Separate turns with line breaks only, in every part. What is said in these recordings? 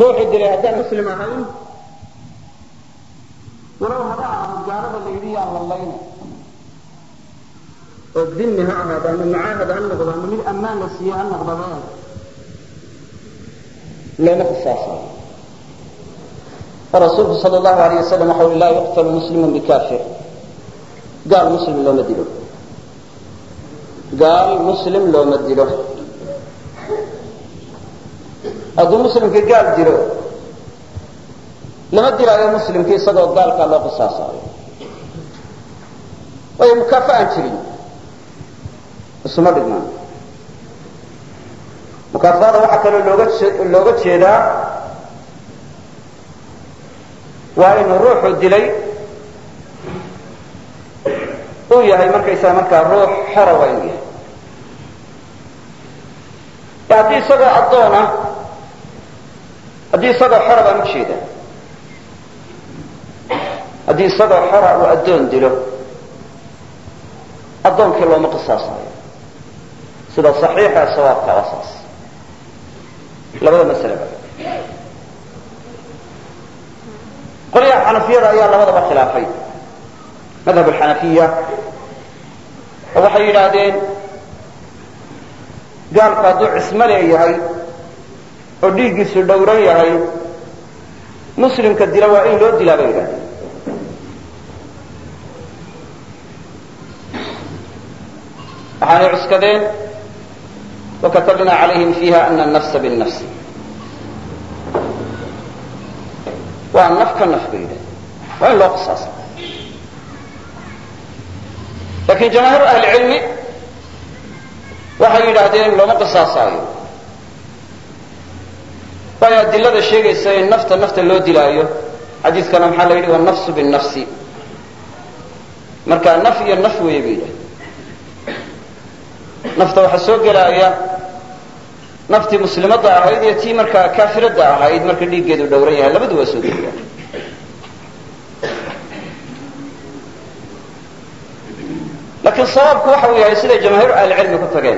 ruuxii dilay haddaan muslim ahayn walow haba ahaado gaalada la yidhi yaan lallayna oo dimi ha ahaado ama mucaahad ha noqdo ama mid ammaan la siiye ha noqdaba looma qisaasayo rasuulku sal allahu alayh wasalam waxa ui laa yuqtalu muslimu bikafir gaal muslim looma dilo gaal muslim looma dilo hadduu muslimkii gaal dilo lama dilaayo muslimkii isagoo gaalkaa loo qisaasaayo waayo mukaafa aan jirin isuma dhigmaan mukaafaada waxaa kaloo looga looga jeedaa waa inuu ruuxu dilay uu yahay markaysaga markaa ruux xora waa inuu yahay haddii isagoo addoona haddii isagoo xora baan u jeeda haddii isagoo xora uu addoon dilo addoonkii looma qisaasayo sida saxiixa ee sawaabka waa saas labada masaleba qolyaha xanafiyada ayaa labadaba khilaafay madhab alxanafiya oo waxay yidhaahdeen gaalku hadduu cismo leeyahay oo dhiiggiisu dhowran yahay muslimka dila waa in loo dilaa bay yidhahdeen waxaanay cuskadeen wakatabna calayhim fiiha ana anafsa binnafsi waa naf ka naf bay yidhahdeen waa in loo qisaasa lakin jamaahiiru ahli cilmi waxay yidhaahdeen looma qisaasaayo waayo adilada sheegaysa in nafta nafta loo dilaayo xadiiskana maxaa la yidhi wanafsu binnafsi marka naf iyo naf weeye bay yidhahdeen nafta waxaa soo gelaaya naftii muslimadda ahayd iyo tii markaa kaafiradda ahayd marka dhiiggeedu dhowran yahay labadu waa soo gelayaan laakiin sawaabku waxa uu yahay siday jamaahiiru ahlicilmi ku tageen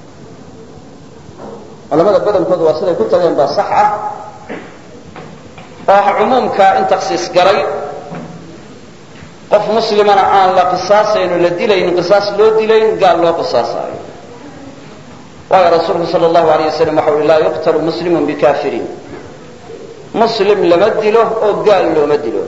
culamada badankoodu waa siday ku tageen baa sax ah oo ah cumuumka in taksiis galay qof muslimana aan la qisaasayn oo la dilayn qisaas loo dilayn gaal loo qisaasaayo waayo rasuulku sal allahu alayh wasalam waxa uhi laa yuqtalu muslimun bikafirin muslim lama dilo oo gaal looma dilo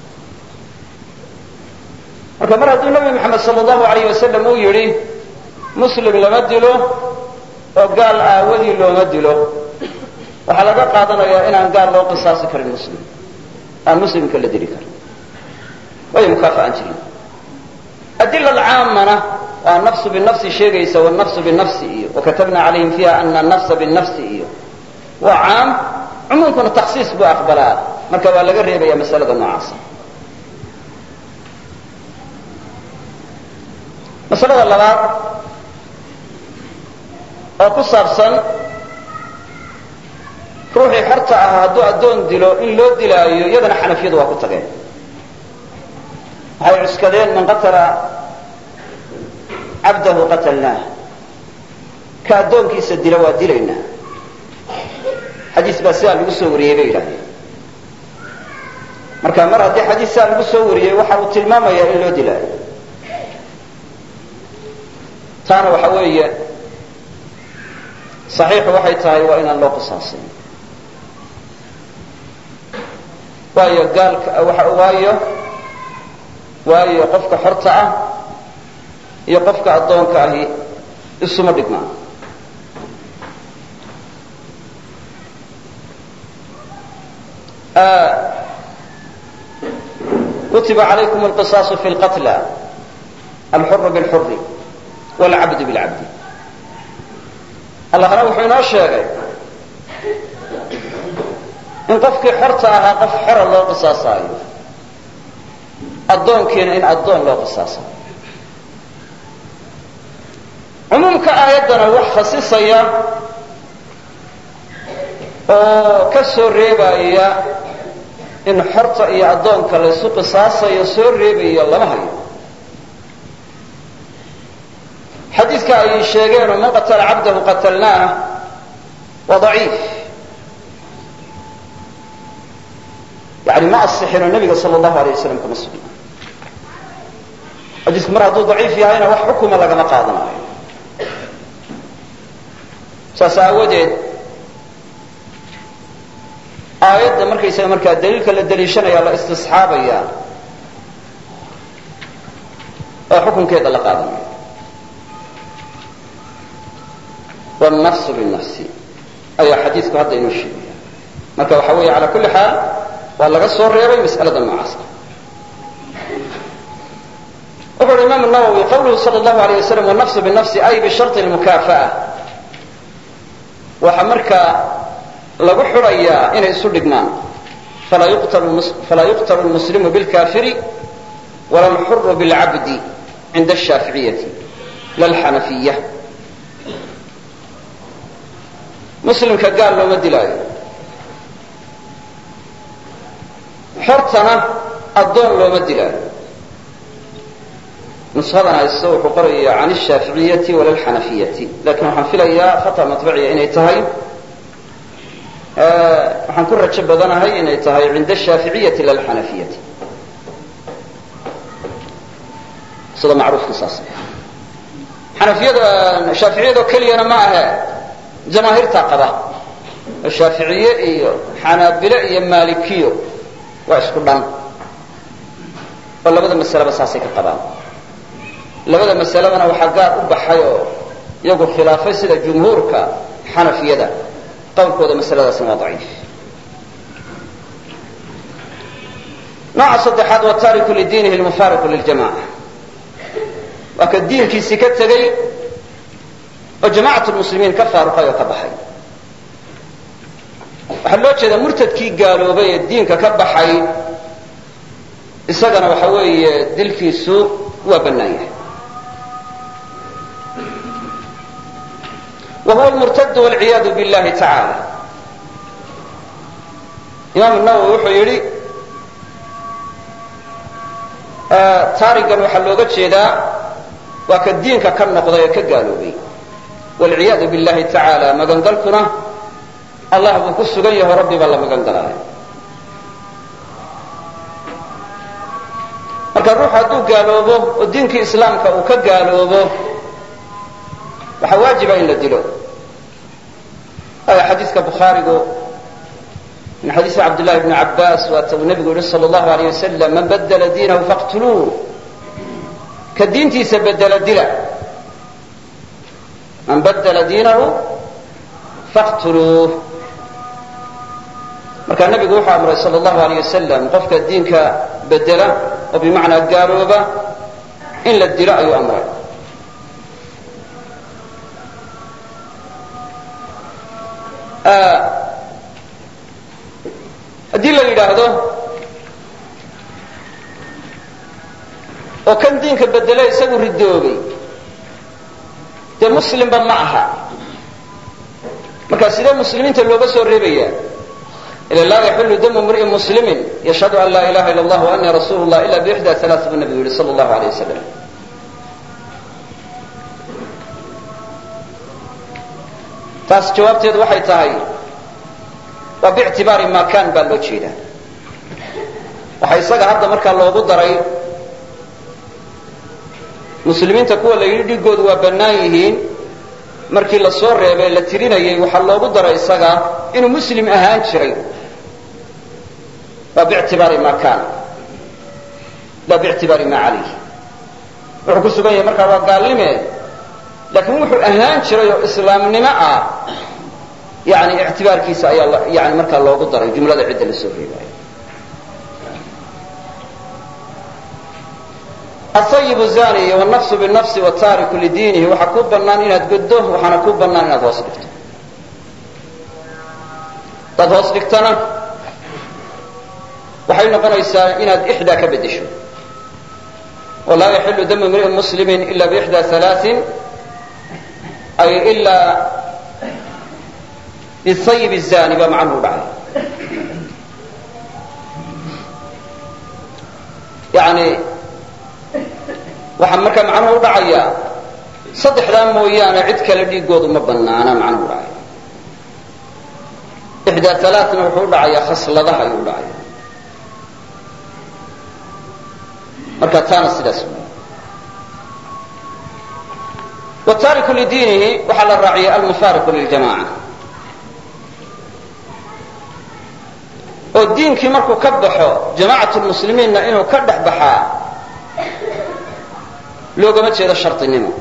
marka mar hadduu nabi maxamed sal allahu alayh wasalam uu yidhi muslim lama dilo oo gaal aawadii looma dilo waxaa laga qaadanayaa inaan gaal loo qisaasi karin muslim aan muslimka la dili karin waayo mukaafa aan jirin adila alcaamana waa nafsu binafsi sheegaysa wanafsu binafsi iyo wakatabna calayhim fiiha ana anafsa binafsi iyo waa caam cumuumkuna taksiis buu aqbalaa marka waa laga reebaya masalada noocaasa masalada labaad oo ku saabsan ruuxii xorta ah hadduu addoon dilo in loo dilaayo iyadana xanafiyadu waa ku tageen waxay cuskadeen man qatala cabdahu qatalnaah ka addoonkiisa dila waa dilaynaa xadiis baa sidaa lagu soo wariyey bay yidhahdeen marka mar haddii xadiis sidaa lagu soo wariyey waxa uu tilmaamayaa in loo dilaayo taana waxa weeye saxiixu waxay tahay waa inaan loo qisaasin waayo gaalka waayo waayo qofka xorta ah iyo qofka addoonka ahi isuma dhigmaan kutiba calaykum alqisaasu fi lqatla alxuru bilxuri wlcabdu bilcabdi allahna wuxuu inoo sheegay in qofkii xorta ahaa qof xora loo qisaasaayo addoonkiina in addoon loo qisaasayo cumuumka aayaddana wax khasisaya oo ka soo reebaya in xorta iyo addoonka laysu qisaasayo soo reebaya lama hayo xadiidka ay sheegeenoo man qatala cabdahu qatalnaah waa daciif yani ma asixinoo nebiga sala allahu alay wasalam kama sugna xadiisku mar hadduu daciif yahayna wax xukuma lagama qaadanayo saas aawadeed aayadda markaysaga markaa daliilka la daliishanaya la istisxaabaya oo xukunkeeda la qaadanaya wannafsu binafsi ayaa xadiidku hadda inoo sheegaya marka waxa weeye cala kulli xaal waa laga soo reebay mas'alada noocaas ah wuxu uhi imam nawowi qawluhu sal allahu alay wasalam wannafsu binafsi ay bisharti lmukaafa'a waxa markaa lagu xurayaa inay isu dhigmaan falaa yuqtalu lmuslimu bilkafiri wala lxuru bilcabdi cinda ashaaficiyati la lxanafiya muslimka gaal looma dilaayo xortana addoon looma dilaayo nushadan haysto wuxuu qoraya can ashaaficiyati wala lxanafiyati lakin waxaan filayaa khata maطbiciya inay tahay waxaan ku rajo badanahay inay tahay cinda ashaaficiyati lalxanafiyati sida macruufka saas xanafiyada shaaficiyadoo keliyana ma ahe jamaahiirtaa qaba oo shaaficiye iyo xanaabile iyo maalikiyo waa isku dhan oo labada masaleba saasay ka qabaan labada masaladana waxaa gaar u baxay oo iyagu khilaafay sida jumhuurka xanafiyada qawlkooda masaladaasna waa daciif nooca saddexaad waa taariku lidiinihi lmufaariqu liljamaca waa ka diinkiisii ka tegey oo jamaacat lmuslimiin ka faaruqay oo ka baxay waxaa loo jeedaa murtadkii gaaloobay ee diinka ka baxay isagana waxa weeye dilkiisu waa bannaan yahay wa huwa lmurtad walciyaadu billahi tacaala imaam nawowi wuxuu yidhi taarigan waxaa looga jeedaa waa ka diinka ka noqday ee ka gaaloobay walciyaadu billahi tacaala magangalkuna allah buu ku sugan yaho rabbi baa la magan galaayo marka ruuxu hadduu gaaloobo oo diinkii islaamka uu ka gaaloobo waxaa waajiba in la dilo aya xadiiska bukhaarigu min xadiisi cabdillahi bni cabbaas waata uu nebigu yihi sala allahu alayh wasalam man badla diinahu faqtuluuh ka diintiisa bedela dila man badla diinahu faqtuluuh markaa nebigu wuxuu amray sala allahu alayh wasalam qofka diinka bedela oo bimacnaa gaalooba in la dilo ayuu amray haddii la yidhaahdo oo kan diinka bedelo isagu ridoobay dee muslimba ma aha marka sidee muslimiinta looga soo reebaya ila laa yaxilu damu mri'in muslimin yashhadu an laa ilaha illa allah wa anii rasuulu llah ila bixda alaa buu nabigu yihi sala allahu aleyh wasalam taas jawaabteedu waxay tahay waa bictibaari ma kan baa loo jeedaa waxaa isaga hadda markaa loogu daray muslimiinta kuwa la yidhi dhigoodu waa bannaan yihiin markii la soo reebay la tirinayay waxaa loogu daray isaga inuu muslim ahaan jiray waa bictibaari ma kan la bictibaari ma calayh wuxuu ku sugan yahay markaa waa gaalnime laakiin wuxuu ahaan jiray oo islaamnimo ah yani ictibaarkiisa ayaa yani markaa loogu daray jumlada cidda la soo reebayo asayibu zaniy wannafsu binafsi wataariku lidiinihi waxaa kuu bannaan inaad goddo waxaana kuu bannaan inaad hoos dhigto hadaad hoos dhigtana waxay noqonaysaa inaad ixdaa ka beddesho walaa yaxilu damu imri'in muslimin ila biixda alaain ay ilaa bisayib zani baa macnuhu dhacay yani waxaa markaa macnuhu u dhacayaa saddexdaa mooyaane cid kale dhiigoodu ma banaana macnuhu dhacaya ixdaa alaaثna wuxuu u dhacayaa khasladaha ayuu u dhacaya marka taana sidaas wey wtaariku lidiinihi waxaa la raaciyay almufaariqu liljamaca oo diinkii markuu ka baxo jamaacat lmuslimiinna inuu ka dhex baxaa loogama jeedo shardinimo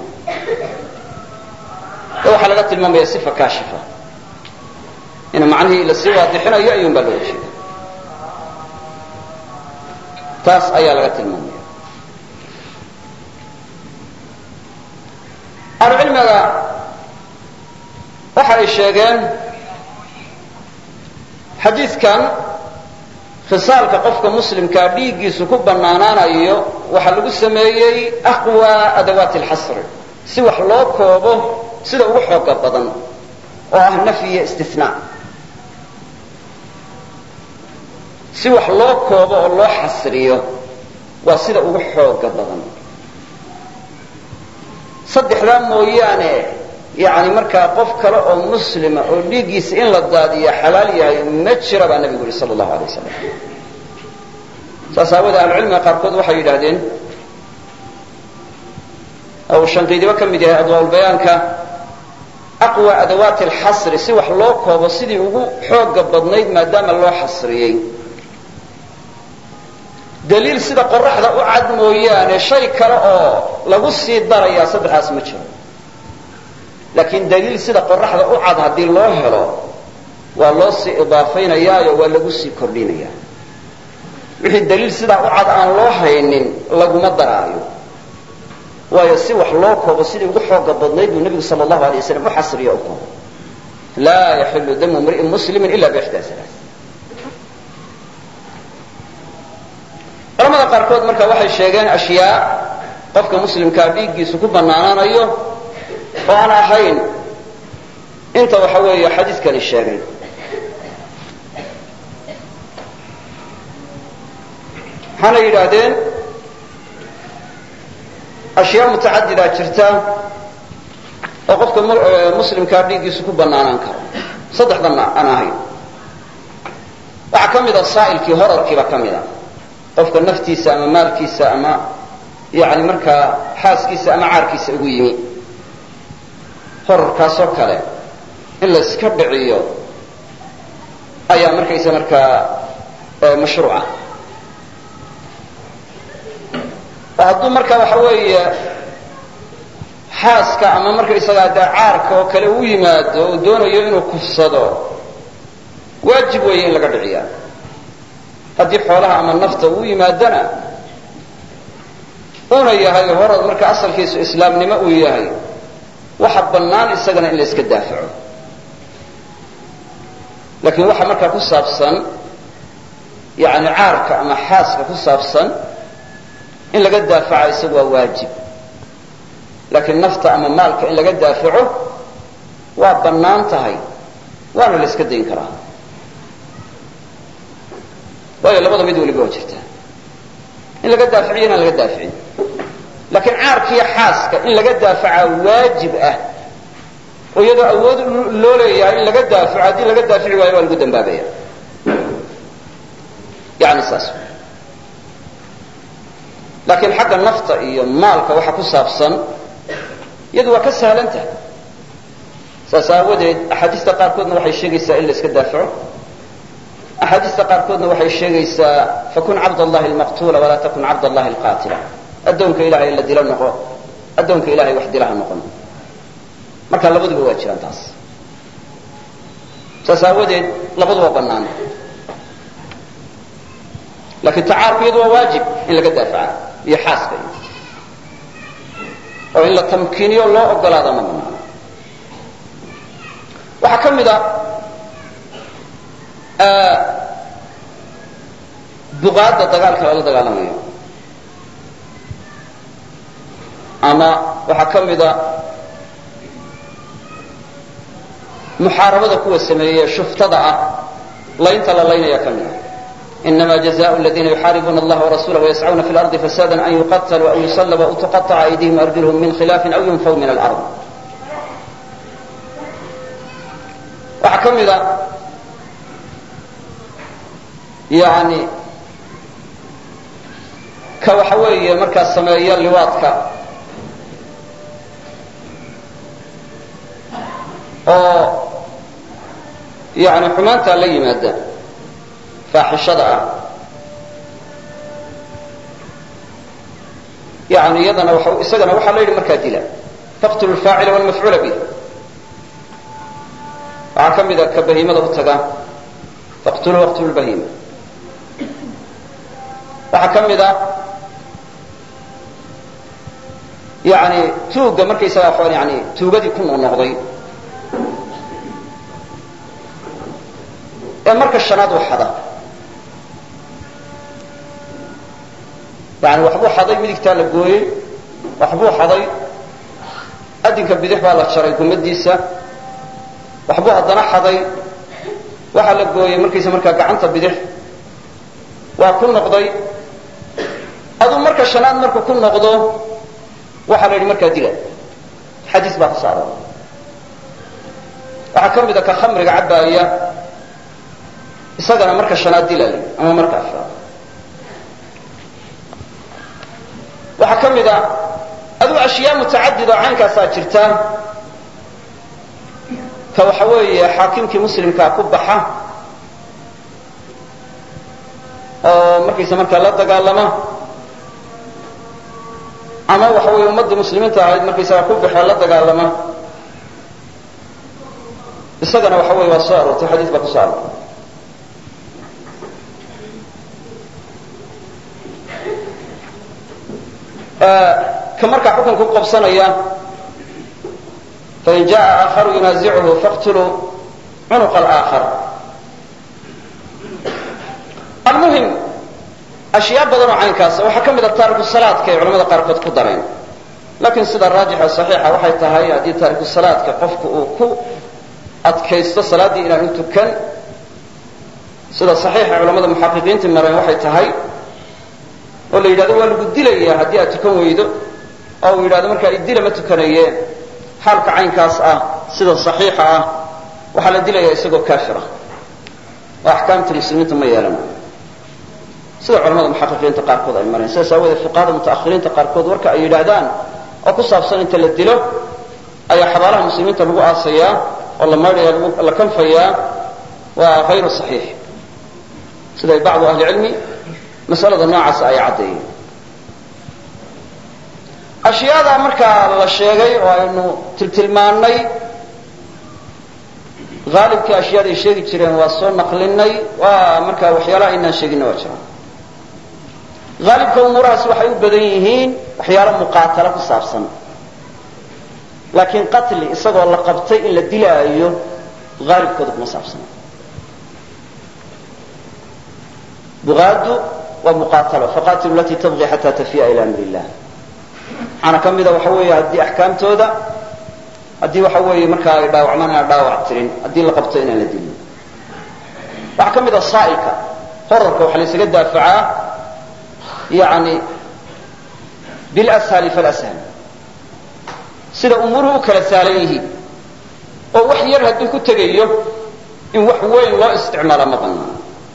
ee waxaa laga tilmaamaya sifa kaashifa in macnihii lasii waadixinayo ayuun baa looga jeeda taas ayaa laga tilmaamaya ahlucilmiga waxa ay sheegeen xadiidkan khisaalka qofka muslimkaa dhiiggiisu ku bannaanaanayo waxaa lagu sameeyey aqwa adawaati alxasri si wax loo koobo sida ugu xooga badan oo ah nafyi iyo istinaa si wax loo koobo oo loo xasriyo waa sida ugu xooga badan saddexdaa mooyaane yani markaa qof kale oo muslima oo dhiiggiisa in la daadiya xalaal yahay ma jira baa nabigu yihi sal allahu alay wasalam saas aawoodee ahlucilmiga qaarkood waxay yidhaahdeen uu shanqiidibo ka mid yahay adwaalbayaanka aqwa adawaati alxasri si wax loo koobo sidii ugu xooga badnayd maadaama loo xasriyey daliil sida qoraxda u cad mooyaane shay kale oo lagu sii darayaa saddexdaas ma jiro laakiin daliil sida qoraxda u cad haddii loo helo waa loo sii idaafaynayaayo waa lagu sii kordhinayaa wixii daliil sidaa u cad aan loo haynin laguma daraayo waayo si wax loo koobo sidii ugu xooga badnayd buu nebigu sal allahu alay waslam u xasriyo u koobo laa yaxilu damu mri'in muslimin ila bixdaa alaa culamada qaarkood marka waxay sheegeen ashyaa qofka muslimkaa dhiiggiisu ku bannaanaanayo oo aan ahayn inta waxa weeye xadiidkani sheegay waxaana yidhaahdeen ashyaa mutacadidaa jirta oo qofka muslimkaa dhiiggiisu ku bannaanaan karo saddexdanna aan ahayn waxaa ka mida saa'ilkii horarkiiba ka mida qofka naftiisa ama maalkiisa ama yani markaa xaaskiisa ama caarkiisa ugu yimi horarkaasoo kale in la iska dhiciyo ayaa markaysa markaa mashruuca oo hadduu marka waxa weeye xaaska ama markaysagaa dee caarka oo kale u yimaado oo doonayo inuu kufsado waajib weeye in laga dhiciyaa haddii xoolaha ama nafta uu yimaadana una yahay horad marka asalkiisu islaamnimo uu yahay waxa bannaan isagana in la iska daafaco laakiin waxa markaa ku saabsan yani caarka ama xaaska ku saabsan in laga daafaca isagu waa waajib laakiin nafta ama maalka in laga daafaco waa bannaan tahay waana la iska dayn karaa waayo labada mid waliba waa jirtaa in laga daaficiyo inaan laga daaficin laakiin caarkiiyo xaaska in laga daafacaa waajib ah oo iyadoo awood loo leeyahay in laga daafaco haddii laga daafici waayo waa lagu dambaabaya yani saas laakiin xagga nafta iyo maalka waxa ku saabsan iyadu waa ka sahlan tahay saas aawadeed axaadiista qaarkoodna waxay sheegaysaa in la iska daafaco axaadiista qaarkoodna waxay sheegaysaa fakun cabd allahi lmaqtuula walaa takun cabd allahi alqaatila addoonka ilahay la dilo noqo addoonka ilahay wax dilaha noqon marka labaduba waa jiraan taas saas aawadeed labaduba bannaan laakiin tacaarku iyadu waa waajib in laga daafaca iyo xaaska iyo oo in la tamkiiniyo loo ogolaada ma banaano waxaa ka mid a duqaadda dagaalka lala dagaalamayo ama waxaa ka mida muxaarabada kuwa sameeye shuftada ah laynta la laynaya ka mida inama jazaء اladina yuxaaribuuna اllaha warasulah wayascuna fi اlarضi fasada an yuqatluu aw yusalbuu aw tuqaطca aydihim arjulhum min khilaafi aw yunfaw min alard waxaa ka mida yani ka waxa weeye markaa sameeya liwaadka oo yani xumaantaa la yimaada faaxishada ah yani iyadana isagana waxaa la yidhi markaa dila faqtulu lfaacila walmafcuula bih waxaa ka mida ka bahiimada u taga faqtuluu waqtulu lbahiima waxaa ka mid a yani tuugga markaysaga yani tuugadii ku noqnoqday ee marka shanaad u xada yani waxbuu xaday midigtaa la gooyey waxbuu xaday adinka bidix baa la jaray gumadiisa waxbuu haddana xaday waxaa la gooyey markaysa markaa gacanta bidix waa ku noqday aduu marka shanaad markuu ku noqdo waxaa la yidhi markaa dila xadiis baa ku saaran waxaa ka mida ka khamriga cabbaaya isagana marka shanaad dila la ama marka afraad waxaa ka mid a aduu ashyaa mutacadid oo caynkaasaa jirta ka waxa weeye xaakimkii muslimkaa ku baxa oo markaysa markaa la dagaalama ama waxa weeye ummaddii muslimiinta ahayd markaysaga ku baxee la dagaalama isagana waxa weye waa soo aroortay xadiis baa ku soo aroortay ka markaa xukunka ku qabsanaya fain jaءa aakharu yunaasichu faqtuluu cunuqa alaakhar almuhim ashyaa badan oo caynkaasa waxaa ka mid a taariku salaadka ay culamada qaarkood ku dareen laakiin sida raajixa saxiixa waxay tahay haddii taariku salaadka qofku uu ku adkaysto salaaddii inaanu tukan sida saxiixa culamada muxaqiqiinta mareen waxay tahay oo la yidhahdo waa lagu dilaya haddii aad tukan weydo oo uu yidhahdo markaa idila ma tukanaye xaalka caynkaas ah sida saxiixa ah waxaa la dilaya isagoo kaafira oo axkaamta muslimiinta ma yeelanayo sida culamada muxaqiqiinta qaarkood ay mareen sidaas aawoodee fuqahada mutaakhiriinta qaarkood warka ay yidhaahdaan oo ku saabsan inta la dilo ayaa xabaalaha muslimiinta lagu aasayaa oo la maydhaya la kanfayaa waa hayru saxiix siday bacdu ahli cilmi masalada noocaasa ay caddeeyeen ashyaada markaa la sheegay oo aynu tiltilmaannay haalibkii ashyaada ay sheegi jireen waa soo naqlinay waa markaa waxyaalaha aynaan sheeginna waa jiraan haalibka umuurahaas waxay u badan yihiin waxyaalo muqaatalo ku saabsan laakiin qatli isagoo la qabtay in la dilaayo haalibkooda kuma saabsana bugaadu waa muqaatalo faqatilu latii tabqi xataa tafiya ila amri illah waxaana ka mida waxa weeye haddii axkaamtooda haddii waxa weeye markaa ay dhaawacmaan inaan dhaawac tirin haddii la qabto inaan la dilin waxaa ka mid a saa'ilka horarka waxaa la ysaga daafacaa yani bilashali falashal sida umuuruhu u kala saalan yihiin oo wax yar hadduu ku tegayo in wax weyn loo isticmaala ma banaano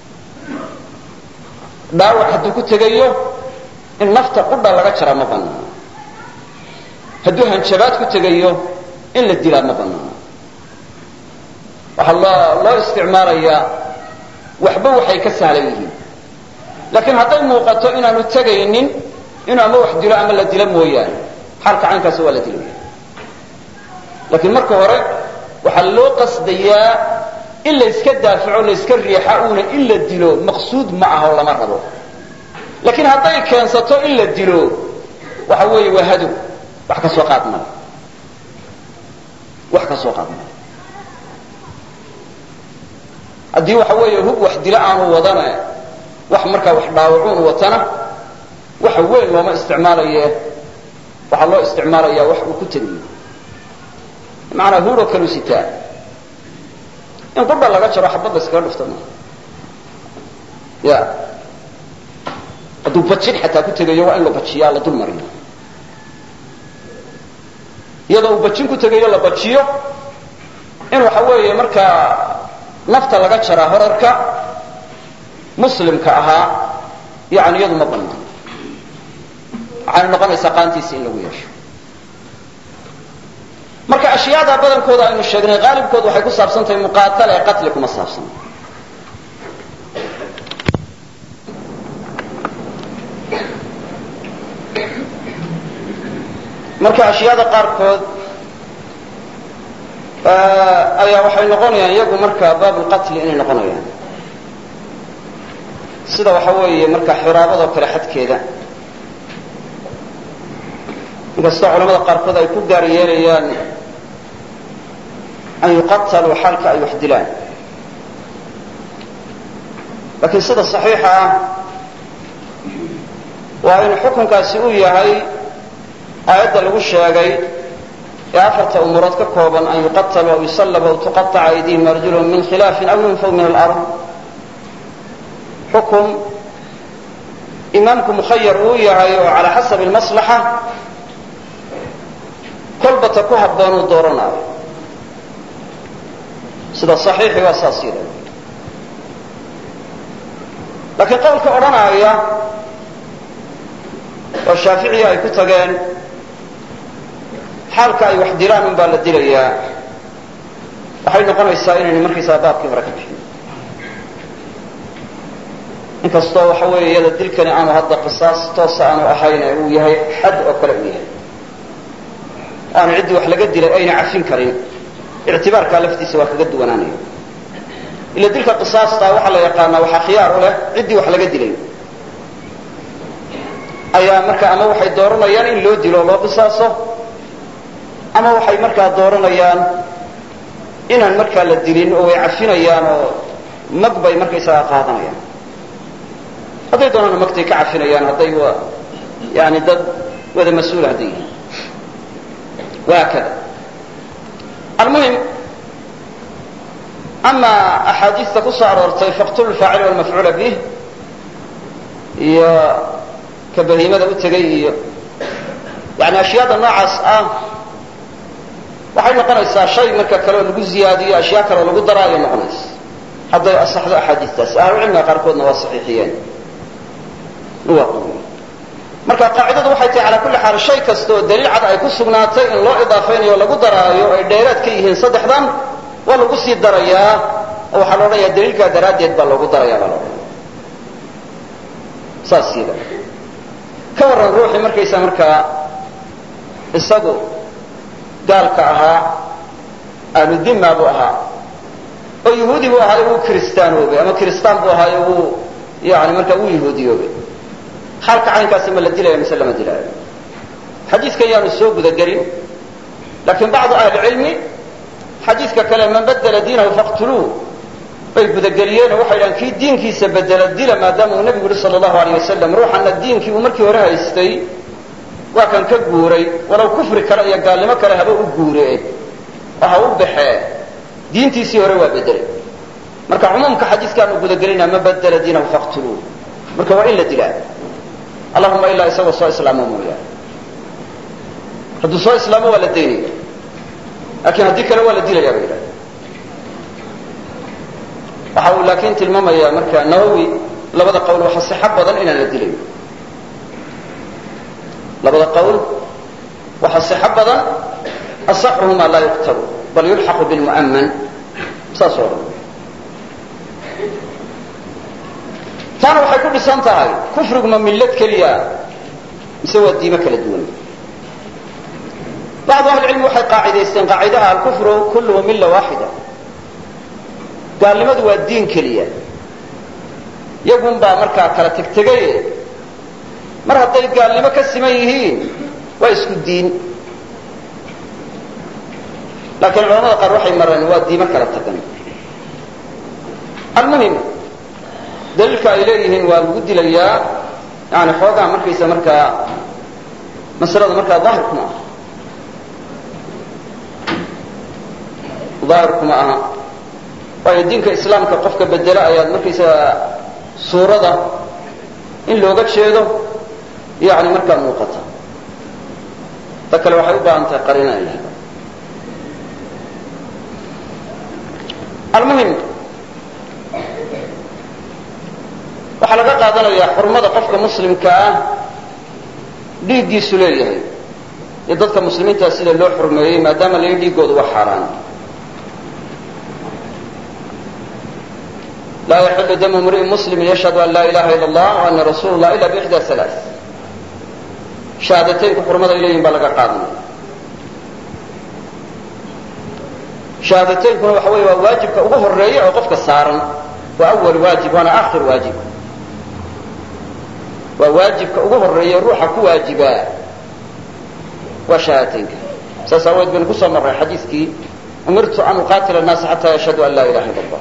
dhaawac hadduu ku tegayo in nafta qudha laga jaraa ma banaano hadduu hanjabaad ku tegayo in la dilaa ma banaano waxaa loo loo isticmaalayaa waxba waxay ka sahlan yihiin laakiin hadday muuqato inaanu tegaynin inuu ama wax dilo ama la dilo mooyaane xaalka caynkaasi waa la dilaya laakiin marka hore waxaa loo qasdayaa in la yska daafaco la yska riixa uuna in la dilo maqsuud ma aha oo lama rabo laakiin hadday keensato in la dilo waxa weeye waa hadow wax ka soo qaad male wax ka soo qaad male haddii waxa weeye hub wax dilo aanu wadane wax markaa wax dhaawacuun watana waxa weyn looma isticmaalaye waxaa loo isticmaalaya wax uu ku tegayo macanaa huuroo kalu sitaa in qudha laga jaro xabad la iskaga dhufta ma ya hadduu bajin xataa ku tegayo waa in la bajiyaa la dul mariyo iyadoo uu bajin ku tegayo la bajiyo in waxa weeye markaa nafta laga jaraa horarka muslimka ahaa yani iyadu ma banaan waxayna noqonaysaa qaantiisa in lagu yeesho marka ashyaada badankooda aynu sheegnay qaalibkood waxay ku saabsan tahay muqaatala ee qatli kuma saabsan marka ashyaada qaarkood ayaa waxay noqonayaan iyagu marka baabulqatli inay noqonayaan sida waxa weeye marka xiraabadoo kale xadkeeda inkastoo culamada qaarkood ay ku gaar yeelayaan an yuqataluu xaalka ay wax dilaan laakiin sida saxiixa ah waa in xukunkaasi uu yahay aayadda lagu sheegay ee afarta umurood ka kooban an yuqataluu aw yusallabu aw tuqaطaca aydihim arjuluhum min khilaafin aw yunfaw min alard xukun imaamku mukhayar uu yahay oo calaa xasabi almaslaxa kolbata ku habboon uu dooranaayo sida saxiixi waa saas yida laakiin qowlka odhanaaya oo shaaficiya ay ku tageen xaalka ay wax dilaan un baa la dilayaa waxay noqonaysaa inaynu markaysaa baabkii hore ka bixin inkastoo waxa weeye iyada dilkani aanu hadda qisaas toosa aanu ahayn ee uu yahay xad oo kale uu yahay aanu ciddii wax laga dilay ayna cafin karin ictibaarkaa laftiisa waa kaga duwanaanaya ila dilka qisaastaa waxaa la yaqaanaa waxaa khiyaar u leh ciddii wax laga dilay ayaa marka ama waxay dooranayaan in loo dilo o loo qisaaso ama waxay markaa dooranayaan inaan markaa la dilin oo way cafinayaan oo mag bay markaysagaa qaadanayaan hadday doonana magtay ka cafinayaan hadday yani dad wada mas-uula hadday yihiin wahaakada almuhim ama axaadiista ku soo aroortay faqtulu lfaacil walmafcuula bih iyo ka bahiimada u tegay iyo yani ashyaada noocaas ah waxay noqonaysaa shay marka kale oo lagu ziyaadiyo ashyaa kale oo lagu dara ayay noqonaysa hadday asaxdo axaadiistaas ahlucilmiga qaarkoodna waa saxiixiyeen waa quwiyey marka qaacidadu waxay tahay calaa kulli xaal shay kasta oo daliil cad ay ku sugnaatay in loo idaafaynayo o lagu daraayo ay dheeraad ka yihiin saddexdan waa lagu sii darayaa oo waxaa la odhanayaa daliilkaa daraaddeed baa loogu daraya baa la odhanaya saas yada ka warran ruuxii markaysa markaa isagu gaalka ahaa ahludima buu ahaa oo yahuudi buu ahaayo wuu kiristaanoobay ama kiristaan buu ahaayo wuu yani markaa wuu yahuudiyoobay xaalka caynkaasi ma la dilaya mise lama dilaayo xadiidkan yaanu soo gudagelin laakiin bacdu ahlicilmi xadiidka kale man badla diinahu faqtuluu bay gudageliyeenoo waxay dhahan kii diinkiisa bedela dila maadaama uu nebigu yihi sala allahu alayh wasalam ruuxanna diinkii uu markii hore haystay waa kan ka guuray walow kufri kale iyo gaalnimo kale haba u guuree oo ha u baxee diintiisii hore waa bedelay marka cumuumka xadiidkaanu gudagelinaa man badla diinahu faqtuluu marka waa in la dilaa allahuma ilaa isagoo soo islaamo mooyaane hadduu soo islaamo waa la daynaya laakiin haddii kale waa la dilaya ba yidhahda waxa uu laakiin tilmaamayaa marka nawowi labada qawl waxa sixo badan inaan la dilayn labada qawl waxa sixo badan asaxuhuma laa yuqtalu bal yulxaqu bilmu'aman saas oo dhan taana waxay ku dhisan tahay kufriguma millad keliya mise waa diimo kala duwan bacdu ahlicilmi waxay qaacidaysteen qaacidaha alkufru kulluhu milla waaxida gaalnimadu waa diin keliya yagun baa markaa kala tegtegaye mar hadday gaalnimo ka siman yihiin waa isku diin laakiin culamada qaar waxay mareen waa diimo kala tagan almuhim daliilka ay leeyihiin waa lagu dilayaa yani xoogaa markaysa markaa masalada markaa daahirkuma aha daahirkuma aha waayo diinka islaamka qofka bedela ayaad markaysaga suurada in looga jeedo yani markaa muuqata ta kale waxay u baahan tahay qarina in la helo almuhim waxaa laga qaadanayaa xurmada qofka muslimka ah dhiiggiisu leeyahay iyo dadka muslimiintaa sida loo xurmeeyey maadaama la dhiigoodu waa xaaraan laa yaxilu damu mri'in muslimin yashhadu an laa ilaha ila allah wa ana rasuulu llah ila bixda alaa shahaadateynku xurmaday leeyihin baa laga qaadanaya shahaadateynkuna waxa wey waa waajibka ugu horeeya oo qofka saaran waa awal waajib waana akhir waajib waa waajibka ugu horeeya ruuxa ku waajibaa waa shahaadateynka saas aaweed baynu kusoo marray xadiiskii umirtu an uqaatila الnaasa xata yashhadu an laa ilaha ila اllah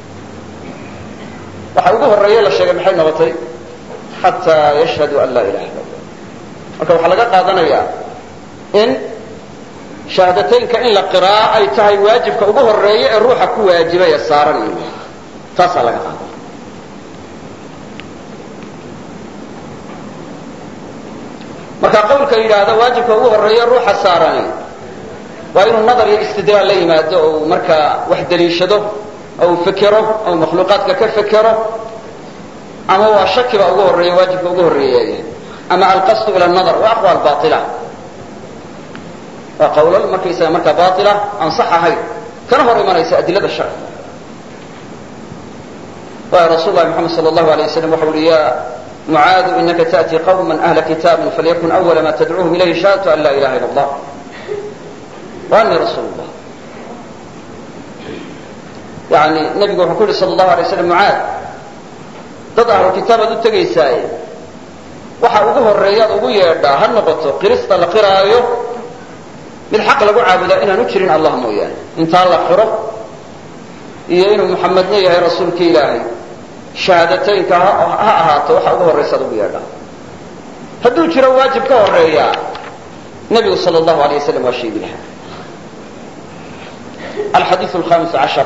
waxa ugu horeeye la sheegay maxay noqotay xataa yashhadu an laa ilaha illa allah marka waxaa laga qaadanayaa in shahaadateynka in la qiraa ay tahay waajibka ugu horeeya ee ruuxa ku waajibay ee saaran in taasaa laga qaada marka qawlka yidhaahda waajibka ugu horeeya ruuxa saarani waa inuu nadar iyo istidlaal la yimaado oo uu markaa wax daliishado oo uu fekero oo makhluuqaadka ka fekero ama waa shakiba ugu horeeya waajibka ugu horeeya ama alqasdu ila nadar waa aqwaal baila waa qawlal markaysaga markaa baila aan sax ahayn kana hor imanaysa adilada sharciga waayo rasul lahi moxamed sal allahu alay waslam waxa uhi ya mucaadu inaka taأti qawma ahla kitaabin falyakun awala ma tadcuuhum ilayhi shahadatu an laa ilaha ila allah wa ani rasuul llah yani nebigu wuxuu ku yihi sal allahu alay slam mucaad dad ahlu kitaabaad u tegaysaaye waxa ugu horeeyaad ugu yeedhaa ha noqoto qirista la qiraayo mid xaq lagu caabudaa inaanu jirin allah mooyaane intaa la qiro iyo inuu muxamedna yahay rasuulki ilaahay shahaadateynka ha ahaato waxa ugu horraysaad ugu yeedhaa hadduu jiro waajib ka horeeya nebigu sal allahu alay waslam waa sheegi lahaa alxadiiu alhamis cashar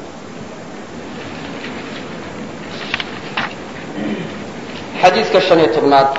xadiidka shan iyo tobnaad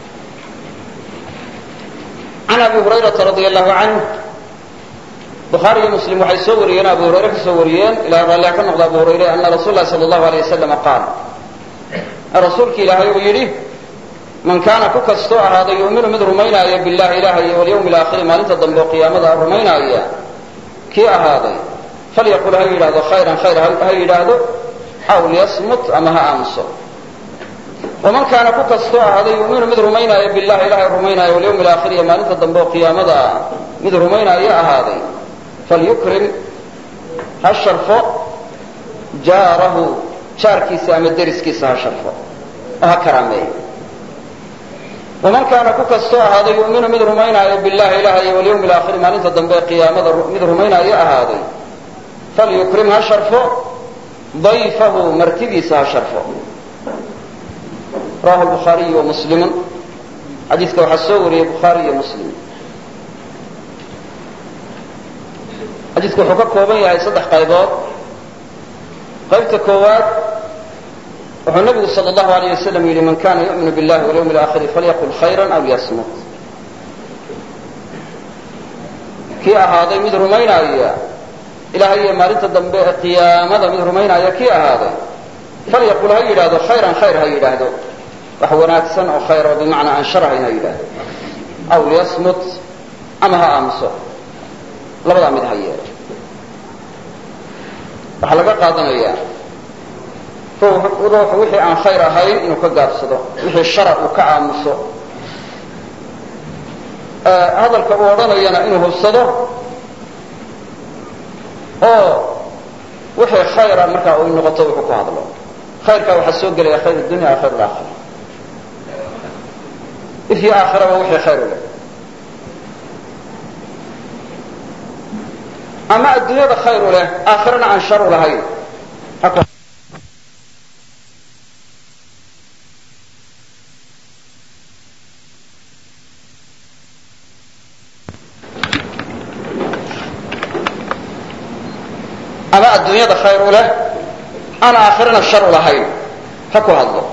can abi hurayrata radia allahu canh bukhaari iyo muslim waxay soo wariyeen abu hurayre ka soo wariyeen ilahay raallia ka noqda abu hurayre ana rasuul lahi sala allahu alay wasalama qaal rasuulki ilaahay uu yidhi man kaana ku kastoo ahaaday yu'minu mid rumaynaaya billahi ilaha iyo walyawmi alaakhiri maalinta dambe oo qiyaamada rumaynaaya kii ahaaday falyaqul ha yidhaahdo khayran khayr ha yidhaahdo aw liyasmut ama ha aamuso waman kaana ku kastoo ahaaday yuminu mid rumaynaaya billahi ilahay rumaynaaya walyawmi alaakhir iyo maalinta dambe oo qiyaamada mid rumaynaaya ahaaday falyukrim ha sharfo jaarahu jaarkiisa ama deriskiisa ha sharfo oo ha karaameeyo waman kaana ku kastoo ahaaday yuminu mid rumaynaaya billahi ilaha iyo walyawmi alaakhir maalinta dambe ee qiyaamada mid rumaynaaya ahaaday falyukrim ha sharfo dayfahu martidiisa ha sharfo rawahu bukhaariyu wa muslimun xadiidka waxaa soo wariyey bukhaari iyo muslim xadiidku wuxuu ka kooban yahay saddex qaybood qaybta koowaad wuxuu nabigu sal allahu alayh wasalam yidhi man kana yu'minu billahi walyawmi alaakhiri falyaqul khayran aw liyasmut kii ahaaday mid rumaynaaya ilahay iyo maalinta dambe ee qiyaamada mid rumaynaaya kii ahaaday falyaqul ha yidhaahdo khayran khayr ha yidhaahdo wax wanaagsan oo khayr oo bimacnaa aan sharahayn ha yidhaahdo aw liyasmut ama ha aamuso labadaa mid ha yeelo waxaa laga qaadanayaa ruuxu wixii aan khayr ahayn inuu ka gaabsado wixii shara uu ka aamuso hadalka uu odhanayana inuu hubsado oo wixii khayra markaa u noqoto wuxuu ku hadlo khayrkaa waxaa soo gelaya khayr dunya khayr aakhira ifyo aakhiraba wixii khayr u leh ama adduunyada khayr u leh aakhirana aan shar u lahayn ama adduunyada khayr u leh aan aakhirana shar u lahayn ha ku hadlo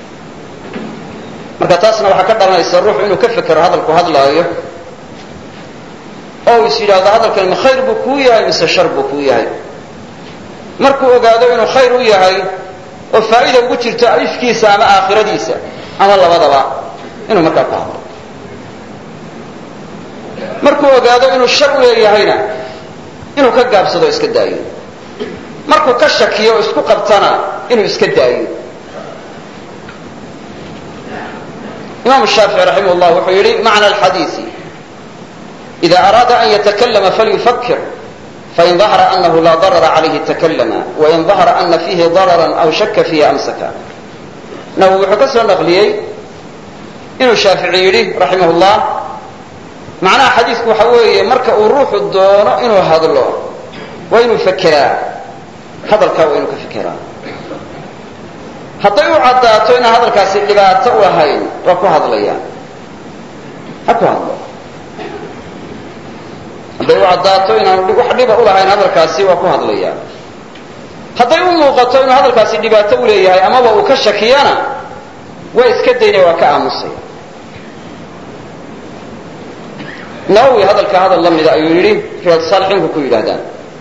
marka taasna waxaa ka dhalanaysa ruuxu inuu ka fekero hadalku hadlaayo oo is yidhaahdo hadalkani ma khayr buu kuu yahay mise shar buu kuu yahay markuu ogaado inuu khayr u yahay oo faa'ida ugu jirto ifkiisa ama aakhiradiisa ama labadaba inuu markaa ku hadlo markuu ogaado inuu shar u leeyahayna inuu ka gaabsado o iska daayo markuu ka shakiyo oo isku qabtana inuu iska daayo imam shaafici raximah llah wuxuu yihi macna alxadiisi ida araada an yatakalama falyufakir fain dahara anahu laa darara calayhi takalama wain dahara ana fiihi dararan aw shaka fiihi amsaka nawowi wuxuu ka soo naqliyey inuu shaafici yidhi raximah llah macnaha xadiisku waxa weeye marka uu ruuxu doono inuu hadlo waa inuu fekeraa hadalkaa waa inuu ka fekeraa hadday u caddaato inaan hadalkaasi dhibaato u ahayn waa ku hadlaya ha ku hadlo hadday u caddaato inaan wax dhiba u lahayn hadalkaasi waa ku hadlaya hadday u muuqato inuu hadalkaasi dhibaato u leeyahay amaba uu ka shakiyana waa iska daynaya waa ka aamusaya nawowi hadalka hadal la mida ayuu yidhi riyaad saalixiinku ku yidhaahdaan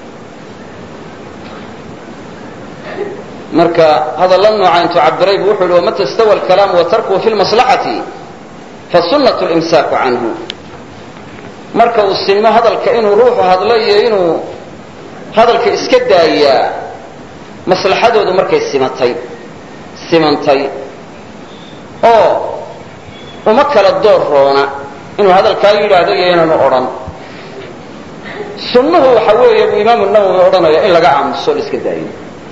marka hadalla nooca intuu cabiray bu wuxu yhi wamata stawa alkalaamu wa tarkuhu fi lmaslaxati fasunatu limsaaku canhu marka uu sinmo hadalka inuu ruuxu hadlo iyo inuu hadalka iska daayaa maslaxadoodu markay simatay simantay oo uma kala door roona inuu hadalkaa yidhaahdo iyo inaanu odhan sunnuhu waxa weeye buu imaamu nawowi odhanaya in laga aamuso la iska daayo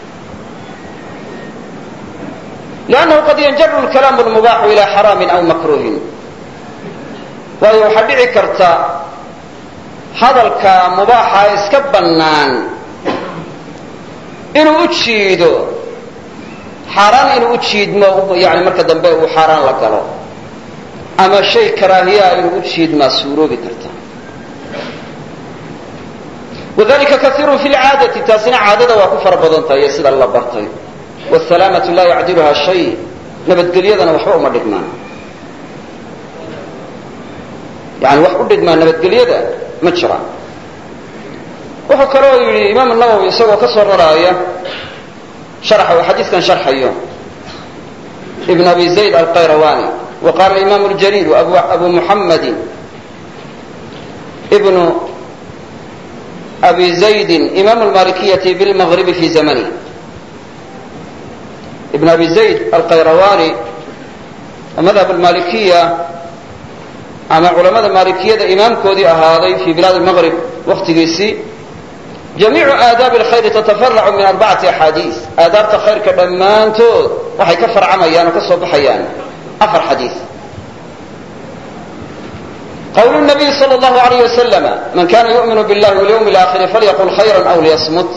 lannahu qad yanjaru lkalaamu lmubaaxu ila xaraamin aw makruhin waayo waxaa dhici karta hadalka mubaaxa iska bannaan inuu u jiido xaaraan inuu u jiidmo yani marka dambe uu xaaraan la galo ama shay karaahiyaa inuu u jiidmaa suuroobi karta wadalika kaiirun fi lcaadati taasina caadada waa ku fara badan tahay iyo sida la bartay wsalaamatu laa yacdiluha shay nabadgelyadana waxba uma dhigmaan yani wax u dhigmaa nabadgelyada ma jiraan wuxuu kaloo yidhi imaam nawowi isagoo ka soo raraaya sharxa uu xadiiskan sharxayo ibn abi zayd alqayrawani wa qaala imam ljaliil abu muxamadi ibnu abi zaydin imam lmalikiyati bilmagribi fi zamani ibn abi zayd alqayrawani oo madhab almalikiya ama culamada maalikiyada imaamkoodii ahaaday fi bilaad almaqrib waktigiisii jamiicu aadaabi alkhayri tatafaracu min arbacati axaadiis aadaabta khayrka dhammaantood waxay ka farcamayaan oo ka soo baxayaan afar xadiis qwl nabiy sal llahu alayh wasalam man kana yu'minu billahi walyawmi alaakhiri falyaqul khayra aw liyasmut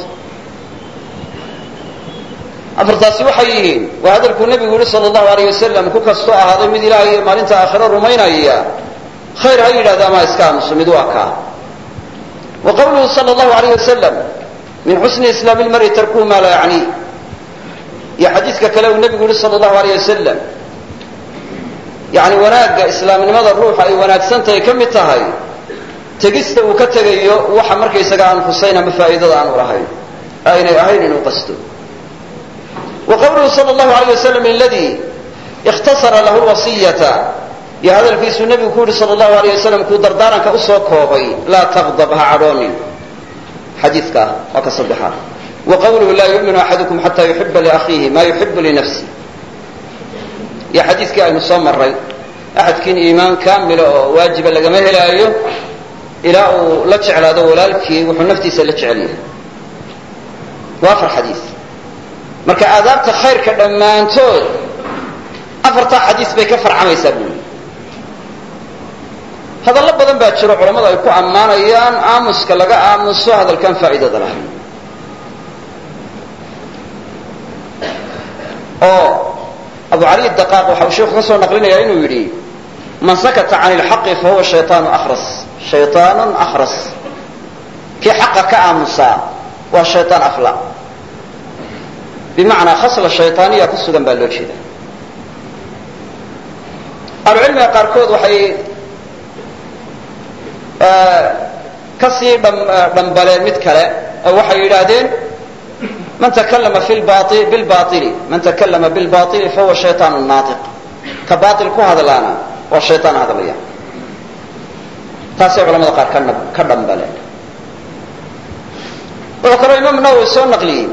afartaasi waxay yihiin waa hadalkuu nebigu yihi sal llahu alayh wasalam ku kastoo ahaaday mid ilaah iyo maalinta aakhiro rumaynaya khayr ha yidhahda ama iska aamuso mid waa kaa wa qawluhu sal llahu alayh wasalam min xusni islaami lmari tarkuhu maa laa yacni iyo xadiiska kale uu nebigu yihi sal llahu alayh wasalam yani wanaagga islaamnimada ruuxa ay wanaagsantahay ka mid tahay tegista uu ka tegayo waxa markaysaga aan husayn ama faa'iidada aanu lahayn aynay ahayn inuu qasto wa qawluhu sal llahu alayh wasalam aladi ikhtasara lahu lwasiyata iyo hadalkiisuu nebigu ku yihi sal llahu alayh wasalam kuu dardaaranka usoo koobay laa taqdab ha cadhoonin xadiidka waa ka saddexaad wa qawluhu laa yu'minu axadukum xata yuxiba liakhiihi ma yuxibu linafsi iyo xadiiskii aynu soo maray axadkiin iimaan kaamila oo waajiba lagama helaayo ilaa uu la jeclaado walaalkii wuxuu naftiisa la jecel yahay waa afar xadiis marka aadaabta khayrka dhammaantood afartaa xadiis bay ka farcamaysaa buuli hadallo badan baa jiro culammadu ay ku ammaanayaan aamuska laga aamuso hadalkaan faa'iidada lahayn oo abu cali daqaaq waxa uu sheikhu ka soo naqlinaya inuu yidhi man sakata can ilxaqi fa huwa shaytaanu akhras shaytaanun akhras kii xaqa ka aamusaa waa shaytaan afla bimacnaa khasla shaytaaniya ku sugan baa loo jeeda ahlucilmiga qaarkood waxay ka sii dhambaleen mid kale oo waxay yidhaahdeen man takalama bilbaili man takalama bilbaili fahuwa shaytaan naatiq ka baail ku hadlaana waa shaytaan hadlaya taasay culamada qaar ka dhambaleen wuxuu kaloo imaam nawowi soo naqliyey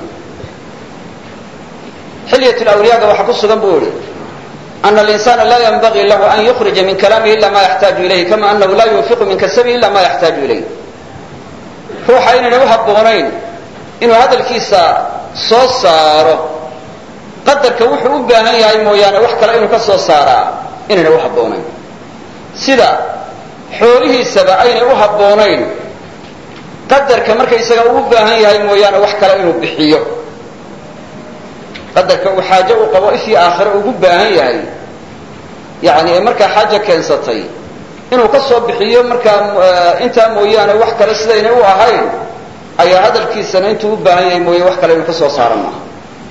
xilyat lawliyaaga waxaa ku sugan buu yihi ana alinsana la yanbagii lahu an yukrija min kalaamihi ila ma yaxtaaju ilayh kama anahu la yunfiqu min kasabihi ila ma yaxtaaju ilayh ruuxa inayna u habboonayn inuu hadalkiisa soo saaro qadarka wuxuu u baahan yahay mooyaane wax kale inuu ka soo saaraa inayna u habboonayn sida xoolihiisaba aynay u habboonayn qadarka markaysaga uu u baahan yahay mooyaane wax kale inuu bixiyo qadarka uu xaajo uu qabo ifii aakhire ugu baahan yahay yani ee markaa xaaja keensatay inuu ka soo bixiyo markaa intaa mooyaane wax kale sidaynay u ahayn ayaa hadalkiisana intuu u baahan yahay mooye wax kale inuu ka soo saaro maaha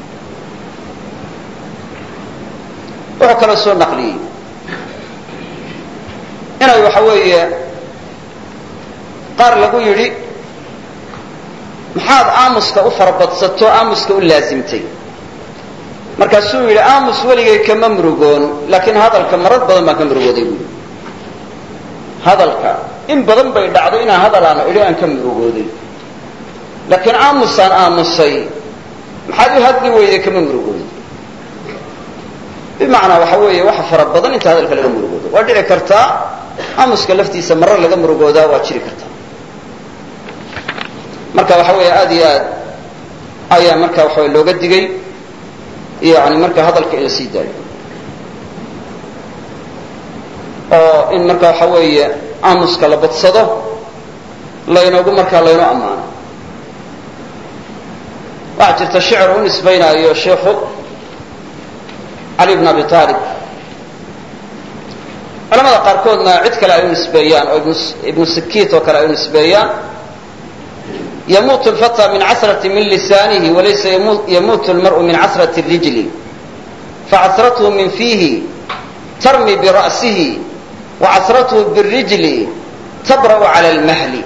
wuxuu kaloo soo naqliyey inay waxa weeye qaar lagu yidhi maxaad aamuska u farabadsato aamuska u laasimtay markaasuu yidhi aamus weligay kama murugoon laakiin hadalka marar badan baan ka murugooday buui hadalka in badan bay dhacday inaan hadalaana idhi aan ka murugooday laakiin aamusaan aamusay maxaad u hadli weyday kama murugooday bimacnaa waxa weeye waxa fara badan inta hadalka laga murugoodo waa dhici kartaa aamuska laftiisa marar laga murugoodaa waa jiri kartaa marka waxa weeye aad iyo aad ayaa marka waxa way looga digay yani marka hadalka in la sii daayo oo in marka waxa weeye aamuska la badsado laynoogu markaa laynoo ammaano waxaa jirta shicir u nisbaynaayo sheikhu cali bn abi aalib culamada qaarkoodna cid kale ay u nisbeeyaan oo ibnu sikiit oo kale ay u nisbeeyaan yamuutu lfata min casrati min lisaanihi walaysa yamuutu lmar'u min casrati rijli facasrathu min fiihi tarmi bira'sihi wacasrathu birijli tabra'u cala lmahli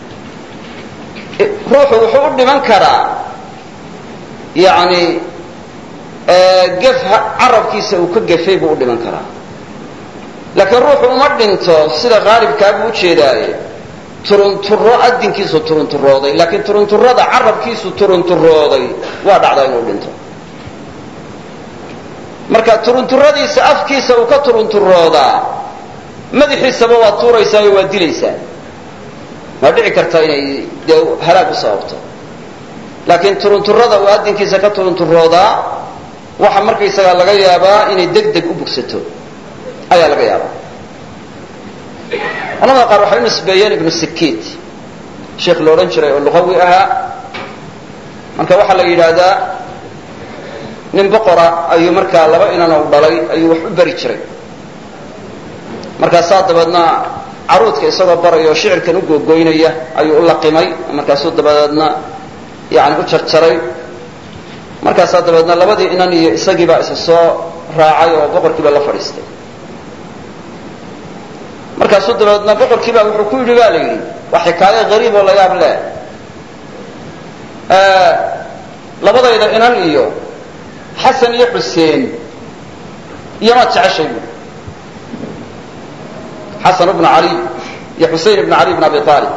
ruuxu wuxuu u dhiman karaa yani gef carabkiisa uu ka gefay buu u dhiman karaa laakiin ruuxu uma dhinto sida haalibkaa buu ujeedaaye turunturo adinkiisu turunturooday laakiin turunturada carabkiisu turunturooday waa dhacdaa inuu dhinto marka turunturadiisa afkiisa uu ka turunturoodaa madaxiisaba waa tuuraysaayo waa dilaysaa waa dhici karta inay dee halaag u sababto laakiin turunturada uu adinkiisa ka turunturoodaa waxa markaysagaa laga yaabaa inay deg deg u bugsato ayaa laga yaabaa culamada qaar waxay u nisbeeyeen ibnu sikiit sheekh la odhan jiray oo luqawi ahaa marka waxaa la yidhaahdaa nin boqora ayuu markaa laba inana u dhalay ayuu wax u beri jiray markaasaa dabeedna caruudka isagoo baraya oo shicirkan u googoynaya ayuu u laqimay markaasuu dabadeedna yani u jarjaray markaasaa dabeedna labadii inan iyo isagiibaa isa soo raacay oo boqorkiiba la fadhiistay markaasuu dabeedna boqorkiibaa wuxuu ku yidhi ba la yidhi waa xikaayo hariib oo la yaab leh labadayda inan iyo xasan iyo xuseen iyomaad jeceshay bu xasan ibnu cali iyo xusein ibnu cali ibn abi aalib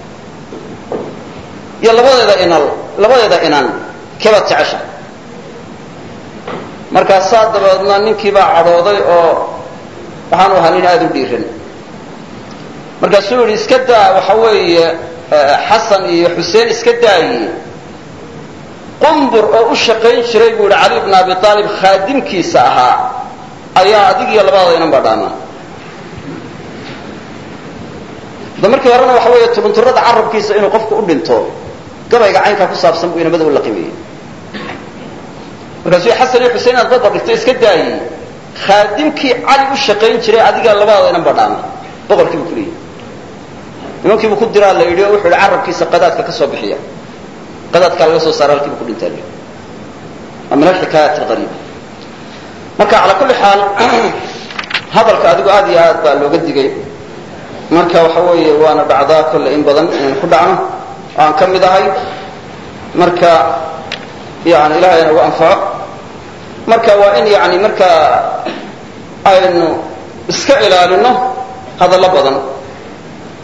iyo labadeeda inal labadeeda inan kebaad jeceshahay markaasaa dabeedna ninkiibaa cadhooday oo waxaanu ahaa nin aada u dhiiran markaasuu yidhi iska daa waxa weeye xasan iyo xuseen iska daaye qumbur oo u shaqayn jiray buu yihi cali bn abi aalib khaadimkiisa ahaa ayaa adig iyo labadada inan baa dhaamaan da markii horena waxa weeye turunturada carabkiisa inuu qofku u dhinto gabayga caynkaa ku saabsan buu inamada u laqimayey markaasuu xasan iyo xusein inaad badba dhigto iska daayey khaadimkii cali u shaqayn jiray adiga labadada inan baa dhaamaan boqorkiibu ku leeyahy nimankiibu ku diraa la yidhi oo wuxuu yihi carabkiisa qadaadka ka soo bixiya qadaadkaa laga soo saara halkiibu ku dhintaa li waa min alxikaayat alqariiba marka calaa kulli xaal hadalka adigu aad iyo aad baa looga digay marka waxa weeye waana dhacdaa kolle in badan inaynu ku dhacno oo aan ka mid ahay marka yani ilahay nagu anfaco marka waa in yani marka aynu iska ilaalino hadallo badan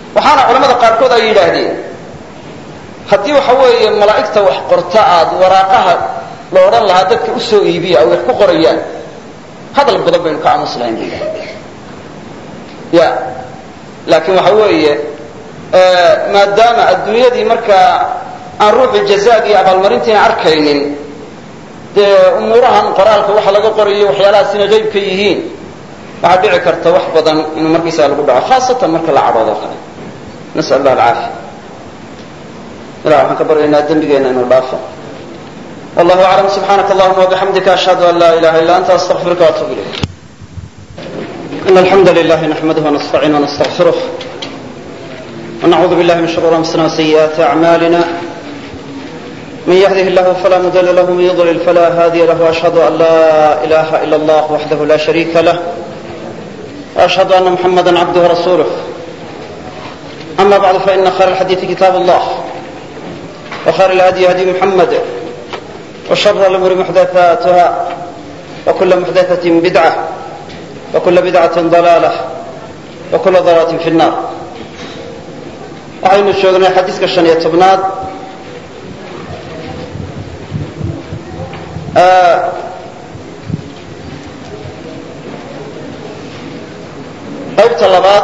waxaana culamada qaarkood ay yidhaahdeen haddii waxa weeye malaa'igta wax qorta aad waraaqaha la odhan lahaa dadka u soo iibiya ay wax ku qorayaan hadal badan baynu ka aamus lahayn bay ya laakiin waxa weeye maadaama adduunyadii markaa aan ruuxu jazaag iyo abaalmarintiina arkaynin dee umuurahan qoraalka waxa laga qorayo waxyaalahaasina qayb ka yihiin waxaa dhici karta wax badan inuu markiisaga lagu dhaco khaasatan marka la cadhoodo kale nasal allah alcaafiya ilah waxaan ka baryaynaa dembigeenna inuu dhaafo wallahu aclam subxaanaka allahuma wabixamdika ashhadu an laa ilaha illa anta astaqfiruka waatubu ilayk in alxamda lilahi naxmaduh wanastaciin wanastaqfiruh ونعوذ بالله من شرور أنفسنا وسيئات أعمالنا من يهده الله فلا مضل له ومن يضلل فلا هادي له وأشهد أن لا إله إلا الله وحده لا شريك له وأشهد أن محمدا عبده ورسوله أما بعد فإن خير الحديث كتاب الله وخير الهدي هدي محمد وشر الأمور محدثاتها وكل محدثة بدعة وكل بدعة ضلالة وكل ضلالة في النار waxaynu joognay xadiiska shan iyo tobnaad qaybta labaad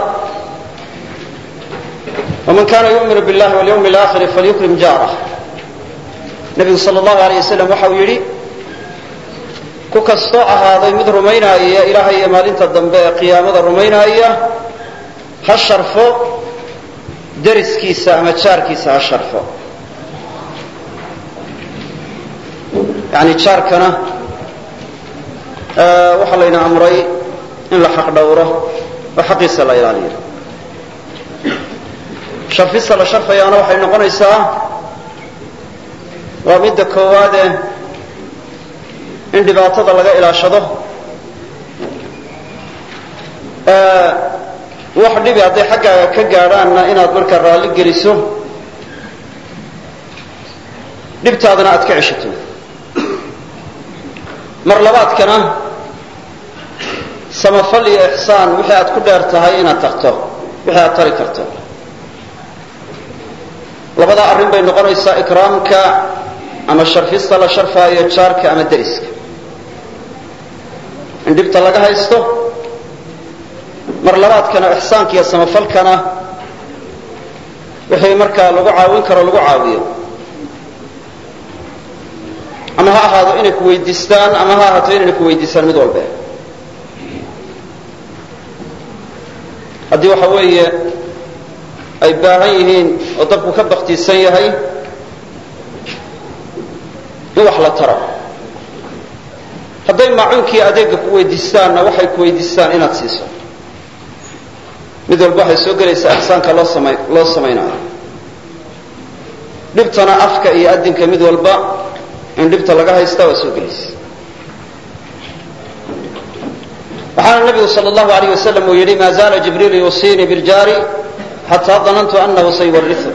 waman kana yu'minu biاllahi walyawmi اlaakhiri falyukrim jaarah nebigu sala allahu alayh wasalam waxa uu yidhi ku kastoo ahaaday mid rumaynaaya ilaahay iyo maalinta dambe ee qiyaamada rumaynaaya ha sharfo dariskiisa ama jaarkiisa ha sharfo yani jaarkana waxaa layna amray in la xaq dhowro oo xaqiisa la ilaaliyo sharfista la sharfayaana waxay noqonaysaa waa midda koowaade in dhibaatada laga ilaashado wax dhibi hadday xaggaaga ka gaadhaanna inaad markaa raalli geliso dhibtaadana aad ka ceshato mar labaadkana samafal iyo ixsaan wixii aad ku dheer tahay inaad tagto wixii aad tari karto labadaa arrin bay noqonaysaa ikraamka ama sharfista la sharfaayo jaarka ama deriska in dhibta laga haysto mar labaadkana ixsaanka iyo samafalkana wixii markaa lagu caawin karo lagu caawiyo ama ha ahaado inay ku weydiistaan ama ha ahaato inayna ku weydiistaan mid walbe haddii waxa weeye ay baahan yihiin oo dabku ka baktiisan yahay in wax la taro hadday maacuunkii adeega ku weydiistaanna waxay ku weydiistaan inaad siiso mid walba waxay soo gelaysaa ixsaanka loo sama loo samaynayo dhibtana afka iyo adinka mid walba in dhibta laga haystaa waa soo gelaysa waxaana nabigu sal allahu alayh wasalam uu yidhi ma zaala jibriilu yuusiinii biljaari xataa danantu anahu sayuwariu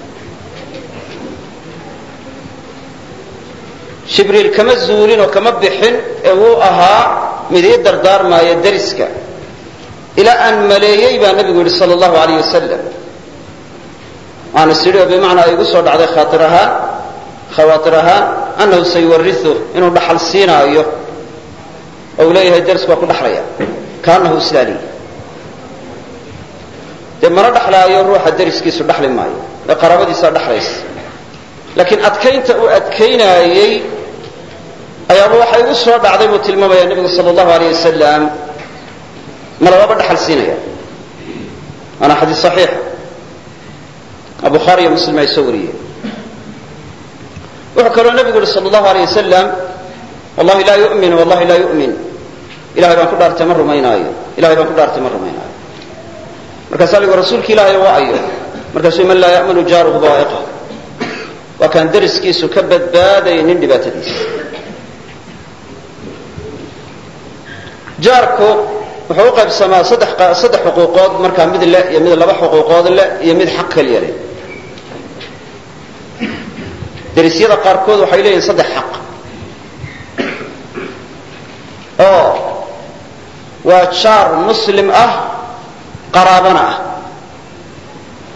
jibriil kama zuulin oo kama bixin ee wuu ahaa mid ii dardaarmaaya deriska ilaa aan maleeyey baa nabigu yidhi sal allahu alayh wasalam waana sidhi oo bimacnaa ay igu soo dhacday khaair ahaan khawaatir ahaan annahu sayuwariu inuu dhaxal siinaayo oo uu leeyahay derisku waa ku dhaxlaya kaanahu islaaliy dee mana dhaxlaayo ruuxa deriskiisu dhaxli maayo ee qaraabadiisaa dhaxlaysa laakiin adkaynta uu adkaynaayey ayaaba waxa igu soo dhacday buu tilmaamaya nebigu sal allahu alayh wasalam ma lababa dhaxal siinaya waana xadiis saxiixa oo bukhaari iyo muslim ay soo wariyeen wuxuu kaloo nebigu yihi sal allahu alayh wasalam wallahi laa yu'min wallahi laa yu'min ilahay baan ku dhaartay ma rumaynaayo ilahay baan ku dhaartay ma rumaynaayo markaasaa la yigu rasuulki ilaahay waa ayo markaasuu man laa ya'manu jaaruhu baa'iqa waa kaan deriskiisu ka badbaadaynin dhibaatadiisa jaarku wuxuu u qaybsamaa saddex saddex xuquuqood markaa mid le iyo mid laba xuquuqood le iyo mid xaq keliya leh derisyada qaarkood waxay leeyihin saddex xaq oo waa jaar muslim ah qaraabana ah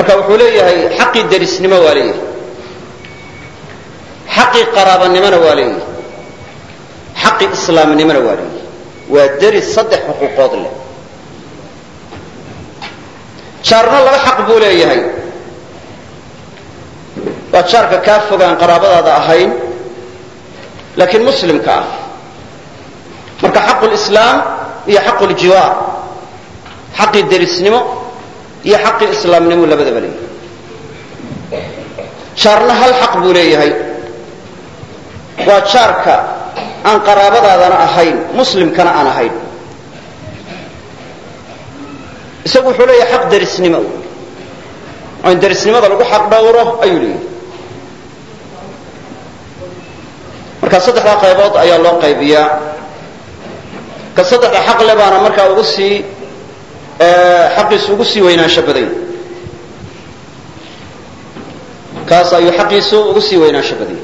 marka wuxuu leeyahay xaqii derisnimo waa leeyahay xaqii qaraabanimona waa leeyahay xaqii islaamnimona waa leeyahay waa deris saddex xuquuqood leh jaarna laba xaq buu leeyahay waa jaarka kaa fogaan qaraabadaada ahayn laakiin muslimka ah marka xaqu lislaam iyo xaqu ljiwaar xaqii derisnimo iyo xaqii islaamnimo labadaba leeyahay jaarna hal xaq buu leeyahay waa jaarka aan qaraabadaadana ahayn muslimkana aan ahayn isagu wuxuu leeyahay xaq derisnimo oo in derisnimada lagu xaq dhowro ayuu leeyahay marka saddexdaa qaybood ayaa loo qaybiyaa ka saddexda xaq le baana markaa ugu sii xaqiisu ugu sii weynaansho badany kaas ayuu xaqiisu ugu sii weynaansho badanya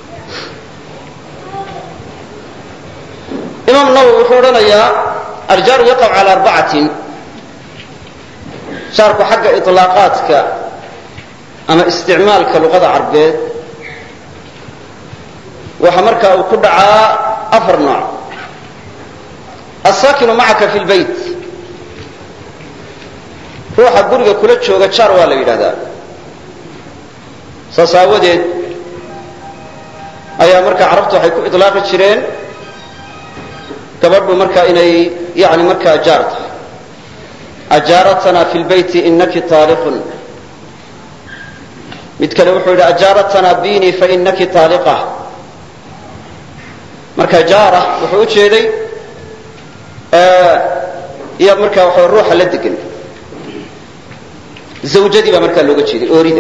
imaam nawowi wuxuu odhanayaa aljaaru yaqac cala arbacatin jaarku xagga iطlaaqaadka ama isticmaalka luqada carbeed waxa markaa uu ku dhacaa afar nooc asaakinu macaka fi lbayt ruuxa guriga kula jooga jaar waa la yidhahdaa saas aawadeed ayaa markaa carabtu waxay ku iطlaaqi jireen gabadhu markaa inay yani markaa jaar tahay ajaaratna fi lbayti inaki taaliqun mid kale wuxuu yidhi ajaaratna bini fainaki taaliqa marka jaara wuxuu u jeeday iyo markaa waxa ruuxa la degan zawjadii baa markaa looga jeeday oorida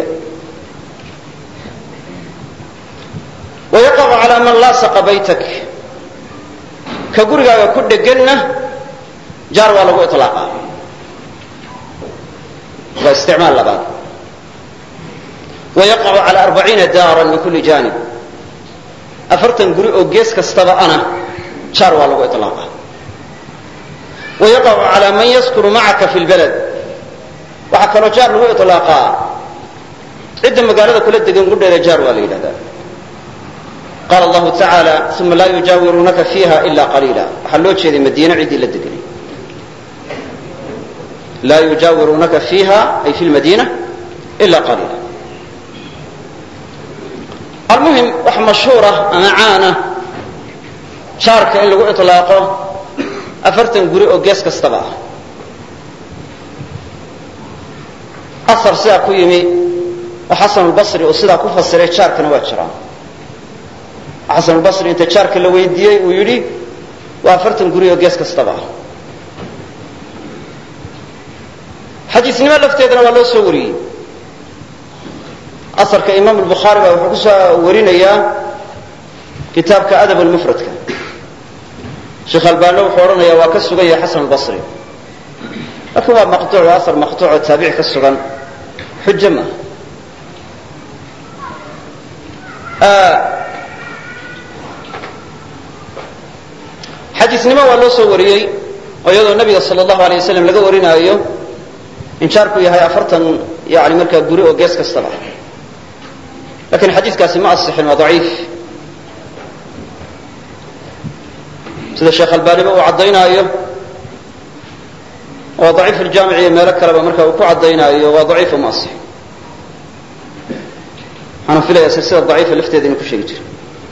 wayaqacu calaa man laasaqa baytak ka gurigaaga ku dheganna jaar waa lagu iطlaaqa waa isticmaal labaad wayaqacu cala arbaciina daaran min kuli janib afartan guri oo gees kastaba ana jaar waa lagu iطlaaqa wayaqacu cala man yaskunu macaka fi lbalad waxaa kaloo jaar lagu iطlaaqaa cidda magaalada kula degan gudheeda jaar waa la yidhahdaa qaala allahu tacaala uma laa yujaawiruunaka fiiha ila qaliila waxaa loo jeeday madiine ciddii la deganay laa yujaawiruunaka fiiha ay fi lmadiina ila qaliila almuhim wax mashhuura ama caana jaarka in lagu iطlaaqo afartan guri oo gees kastaba ah asar sidaa ku yimi oo xasanulbasri uu sidaa ku fasiray jaarkana waa jiraan xasanulbasri inta jaarka la weydiiyey uu yidhi waa afartan guri oo gees kastaba ah xadiisnimo lafteedana waa loo soo wariyey asarka imaam albukhaari baa wuxuu ku soo warinayaa kitaabka adab lmufradka sheekh albaano wuxuu odhanayaa waa ka sugan yahay xasan albasri laakiin waa maqtuuc waa asar maqtuuc oo taabici ka sugan xujo ma xadiisnimo waa loo soo wariyey oo iyadoo nabiga sal allahu alay wasalam laga warinaayo in jaarku yahay afartan yani markaa guri oo gees kastaba lakin xadiikaasi ma asixin waa daciif sida sheekh albaaniba uu caddaynaayo waa daciif iljaamic iyo meelo kaleba marka uu ku caddaynaayo waa daciifo ma asixin waxaana filaya silsila daciifa lafteeda inuu ku sheegi jiro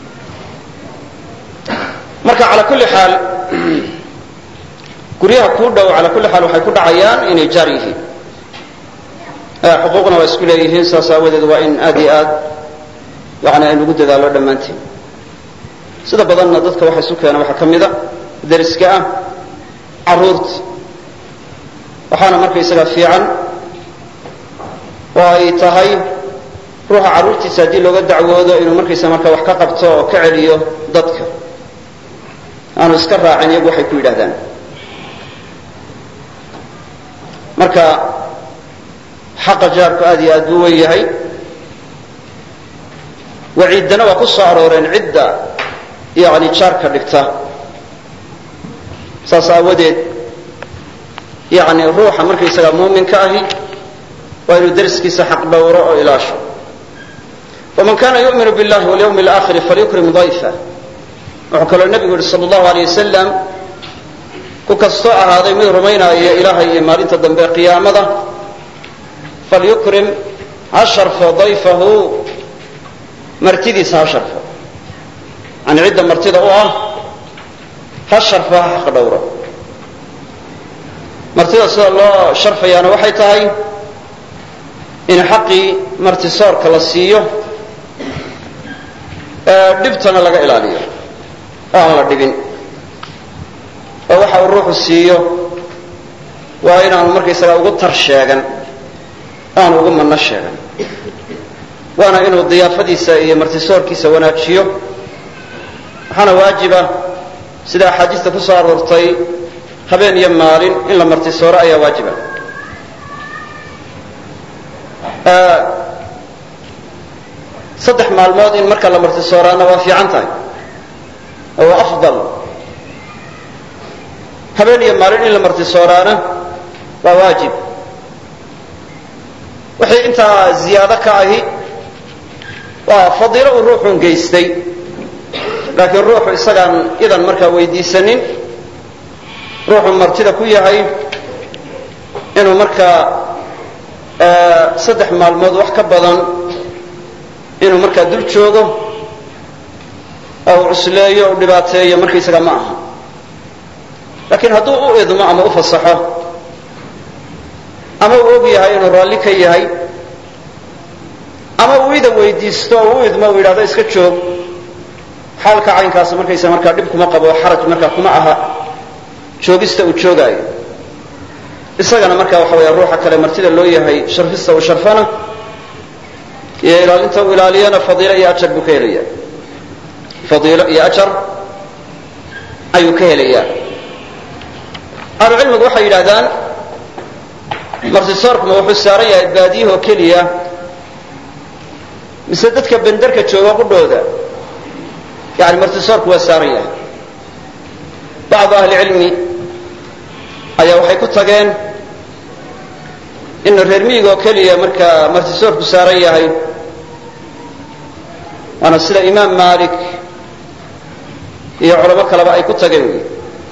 marka ala kulli xaal guryaha kuu dhow ala kulli xaal waxay ku dhacayaan inay jaar yihiin xuquuqna waa isku leeyihiin saas aawadeed waa in aad iyo aad yani aynugu dadaalo dhammaanteen sida badanna dadka waxa isu keena waxaa ka mida dariska ah caruurta waxaana markaysaga fiican oo ay tahay ruuxa carruurtiisa haddii looga dacwoodo inuu markaysa marka wax ka qabto oo ka celiyo dadka aanu iska raacin iyagu waxay ku yidhahdaan marka xaqa jaarku aad iyo aad buu wen yahay waciiddana waa ku soo arooreen cidda yani jaarka dhigta saas aawadeed yani ruuxa markaysaga muuminka ahi waa inuu dariskiisa xaq dhowro oo ilaasho waman kana yu'minu billahi walyawmi alaakhiri falyukrim dayfa wuxuu kaloo nebigu yihi sala allahu aleyh wasalam ku kastoo ahaaday mid rumaynaya ilaahay iyo maalinta dambe qiyaamada falyukrim ha sharfo dayfahu martidiisa ha sharfo yani cidda martida u ah ha sharfo ha xaq dhowro martida sida loo sharfayaana waxay tahay in xaqii martisoorka la siiyo dhibtana laga ilaaliyo oo aan la dhibin oo waxa uu ruuxu siiyo waa inaanu markaysagaa ugu tar sheegan aanu ugu manno sheegan waana inuu diyaafadiisa iyo martisoorkiisa wanaajiyo waxaana waajiba sida axaadiista ku soo aroortay habeen iyo maalin in la martisooro ayaa waajiba saddex maalmood in marka la martisooraana waa fiican tahay oo waa afdal habeen iyo maalin in la martisooraana waa waajib wixii intaa ziyaado ka ahi waa fadiilo uu ruuxun geystay laakiin ruuxu isagaan idan markaa weydiisanin ruuxu martida ku yahay inuu markaa saddex maalmood wax ka badan inuu markaa dul joogo oo uu cusleeyo u dhibaateeyo markaysaga ma aha laakiin hadduu u idmo ama u fasaxo ama uu og yahay inuu raalli ka yahay ama uu ida weydiisto oo u idmo uu yidhahdo iska joog xaalka caynkaas markaysa markaa dhib kuma qabo xaraj markaa kuma aha joogista uu joogaayo isagana markaa waxa weya ruuxa kale martida loo yahay sharfista uu sharfana iyo ilaalinta uu ilaaliyana fadiilo iyo ajar buu ka helaya fadiilo iyo ajar ayuu ka helayaa ahlucilmigu waxay yidhahdaan martisoorkuma wuxuu saaran yahay baadiyahoo keliya mise dadka benderka jooga qudhooda yani martisoorku waa saaran yahay bacdu ahli cilmi ayaa waxay ku tageen inu reer miyiga oo keliya markaa martisoorku saaran yahay waana sida imaam malik iyo culamo kaleba ay ku tageen wy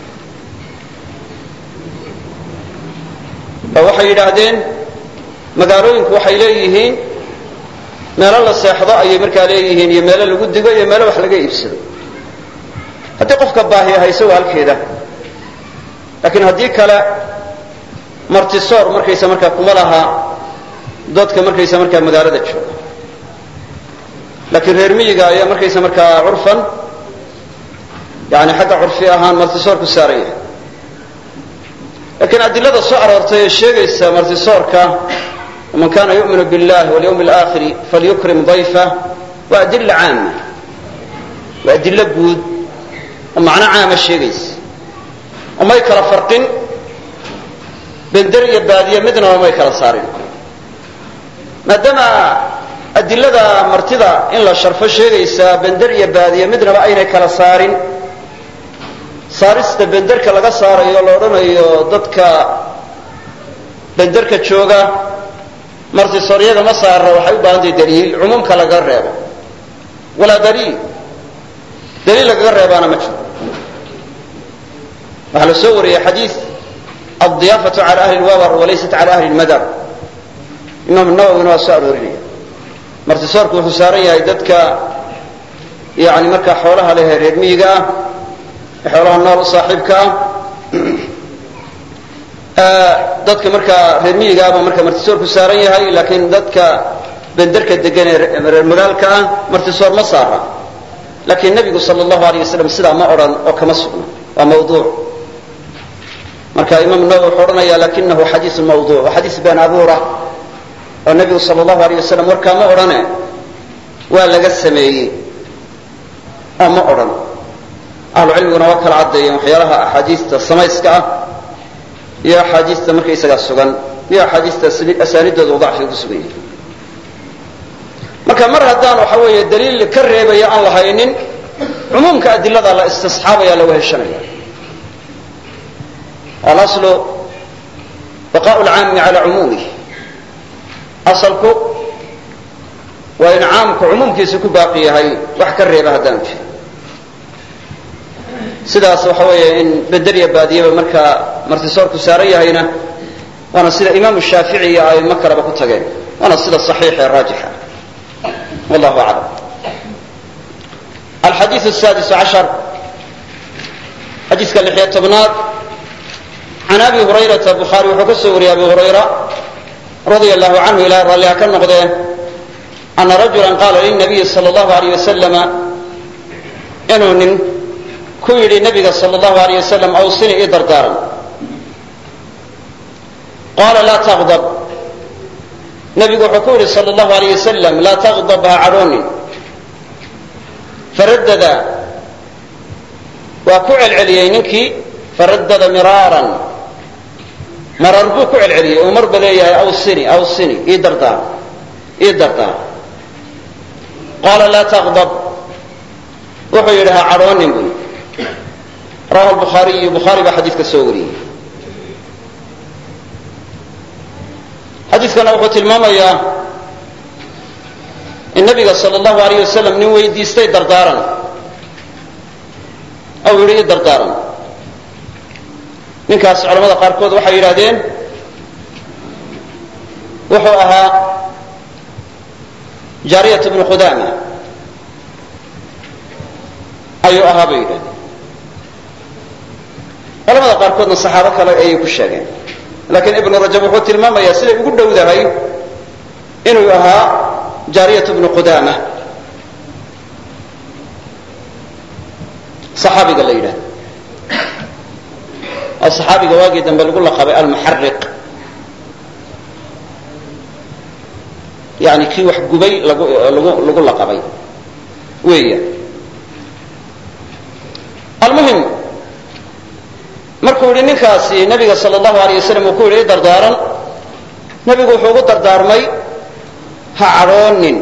oo waxay yidhaahdeen magaalooyinku waxay leeyihiin meelo la seexdo ayay markaa leeyihiin iyo meelo lagu digo iyo meelo wax laga iibsado haddii qofka baahi hayso waa halkeeda laakiin haddii kale martisoor markaysa markaa kuma laha dadka markaysa markaa magaalada jooga laakiin reer miyiga ayaa markaysa markaa curfan yani xagga curfi ahaan martisoorku saaran yahay lakiin adilada soo aroortay ee sheegaysa martisoorka man kana yu'minu biاllahi walyawmi اlaakhiri falyukrim dayfa waa adila caama waa adilo guud oo macno caama sheegaysa oo may kala farqin bender iyo baadiye midnaba may kala saarin maadaama adilada martida in la sharfo sheegaysaa bender iyo baadiye midnaba aynay kala saarin saarista benderka laga saarayo la odhanayo dadka benderka jooga martisooryada ma saarra waxay u baahantahay daliil cumuumka lagaga reebo walaa daliil daliil lagaga reebaana ma jiro waxaa la soo wariyey xadiid aldiyaafatu cala ahli lwabar walaysat cala ahli lmadar imaam nawowina waa soo aroorinaya martisoorku wuxuu saaran yahay dadka yani markaa xoolaha leh reer miyiga ah xoolaha nool u saaxiibka ah dadka markaa reer miyigaaba markaa martisoorku saaran yahay laakiin dadka benderka degan ee reer magaalka ah martisoor ma saara laakiin nebigu sal allahu aleyh wasalam sidaa ma odhan oo kama sugna waa mawduuc marka imaam nawowi wuxuu odhanaya lakinahu xadiiu mawduuc waa xadiis been abuura oo nebigu sal allahu aleyh wasalam warkaa ma odhane waa laga sameeyey oo ma odhan ahlu cilmiguna waa kala caddeeyeen waxyaalaha axaadiista samayska ah iyo axaadiista markaysagaa sugan iyo axaadiista asaanidooda dacfiga ku sugan yahay marka mar haddaan waxa weeye daliil ka reebaya aan lahaynin cumuumka adilada la istisxaabaya la weheshanaya alaslu baqaء lcaami cala cumuumih asalku waa in caamku cumuumkiisa ku baaqi yahay wax ka reeba haddaan jiro sidaas waxa weeye in bedeliya baadiyaba markaa martisoorku saaran yahayna waana sida imaamu shaafici iyo aimo kaleba ku tageen waana sida صaxiix ee raajixa wallahu aclam alxadiiث الsadis cashar xadiiska lixiyo tobnaad can abi hurayrata bukhaari wuxuu ka soo wariyey abi hurayra radia allahu canhu ilahay ralliha ka noqdee ana rajula qaala lilnabiyi sal اllahu alayh wasalama inuu nin ku yidhi nabiga sal اllahu alayh wasalam awsini ii dardaaran qaala laa taqdab nabigu wuxuu ku yidhi sal اllahu alayh wasalam laa taqdab ha cadhoonin faradada waa ku celceliyey ninkii faradada miraaran marar buu ku celceliyey uu marba leeyahay awsini awsini ii dardaar ii dardaar qaala laa taqdab wuxuu yidhi ha cadhoonin buu rawahu lbukhaariyu bukhaari baa xadiidka soo wariyey xadiidkana wuxuu tilmaamayaa in nabiga sal allahu alayh wasalam nin weydiistay dardaaran ou yidhi ii dardaaran ninkaas culamada qaarkood waxay yidhahdeen wuxuu ahaa jaariyat bnu qudama ayuu ahaa bay yidhahdeen culamada qaarkoodna saxaabo kale ayay ku sheegeen laakiin ibnu rajab wuxuu tilmaamayaa siday ugu dhowdahay inuu ahaa jaariyat bnu qudama saxaabiga la yidhahdo oo saxaabiga waagii dambe lagu laqabay almuxariq yani kii wax gubay lagu lagu lagu laqabay weeya almuhim markuu yidhi ninkaasi nabiga sal allahu alayh wasalam uu ku yidhi i dardaaran nebigu wuxuu ugu dardaarmay ha cadhoonin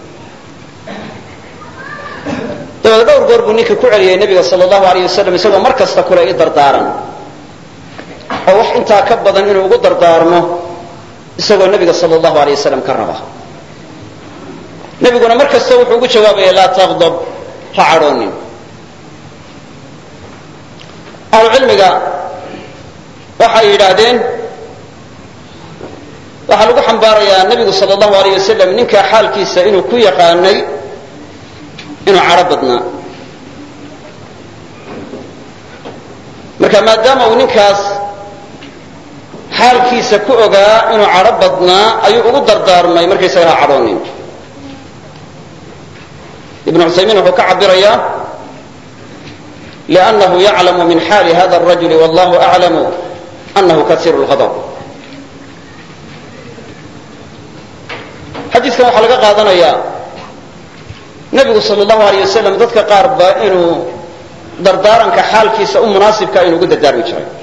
dabeed dhowr goor buu ninkii ku celiyey nebiga sal allahu alayh wasalam isagoo mar kasta kule i dardaaran oo wax intaa ka badan inuu ugu dardaarmo isagoo nebiga sal allahu alay wasalam ka raba nebiguna mar kasta wuxuu ugu jawaabaya laa taqdab ha cadhoonin ahlucilmiga waxay yidhaahdeen waxaa lagu xambaarayaa nebigu sal allahu alayh wasalam ninkaa xaalkiisa inuu ku yaqaanay inuu cadho badnaa marka maadaama uu ninkaas xaalkiisa ku ogaa inuu cadho badnaa ayuu ugu dardaarmay markaysaga ha cadhoonin ibnu cusaymiin wuxuu ka cabirayaa liannahu yaclamu min xaali hada arajuli wallahu aclamu annahu kasiiru lghadab xadiidkan waxaa laga qaadanayaa nebigu sal allahu alayh wasalam dadka qaar ba inuu dardaaranka xaalkiisa u munaasibka inuu ugu dardaarmi jiray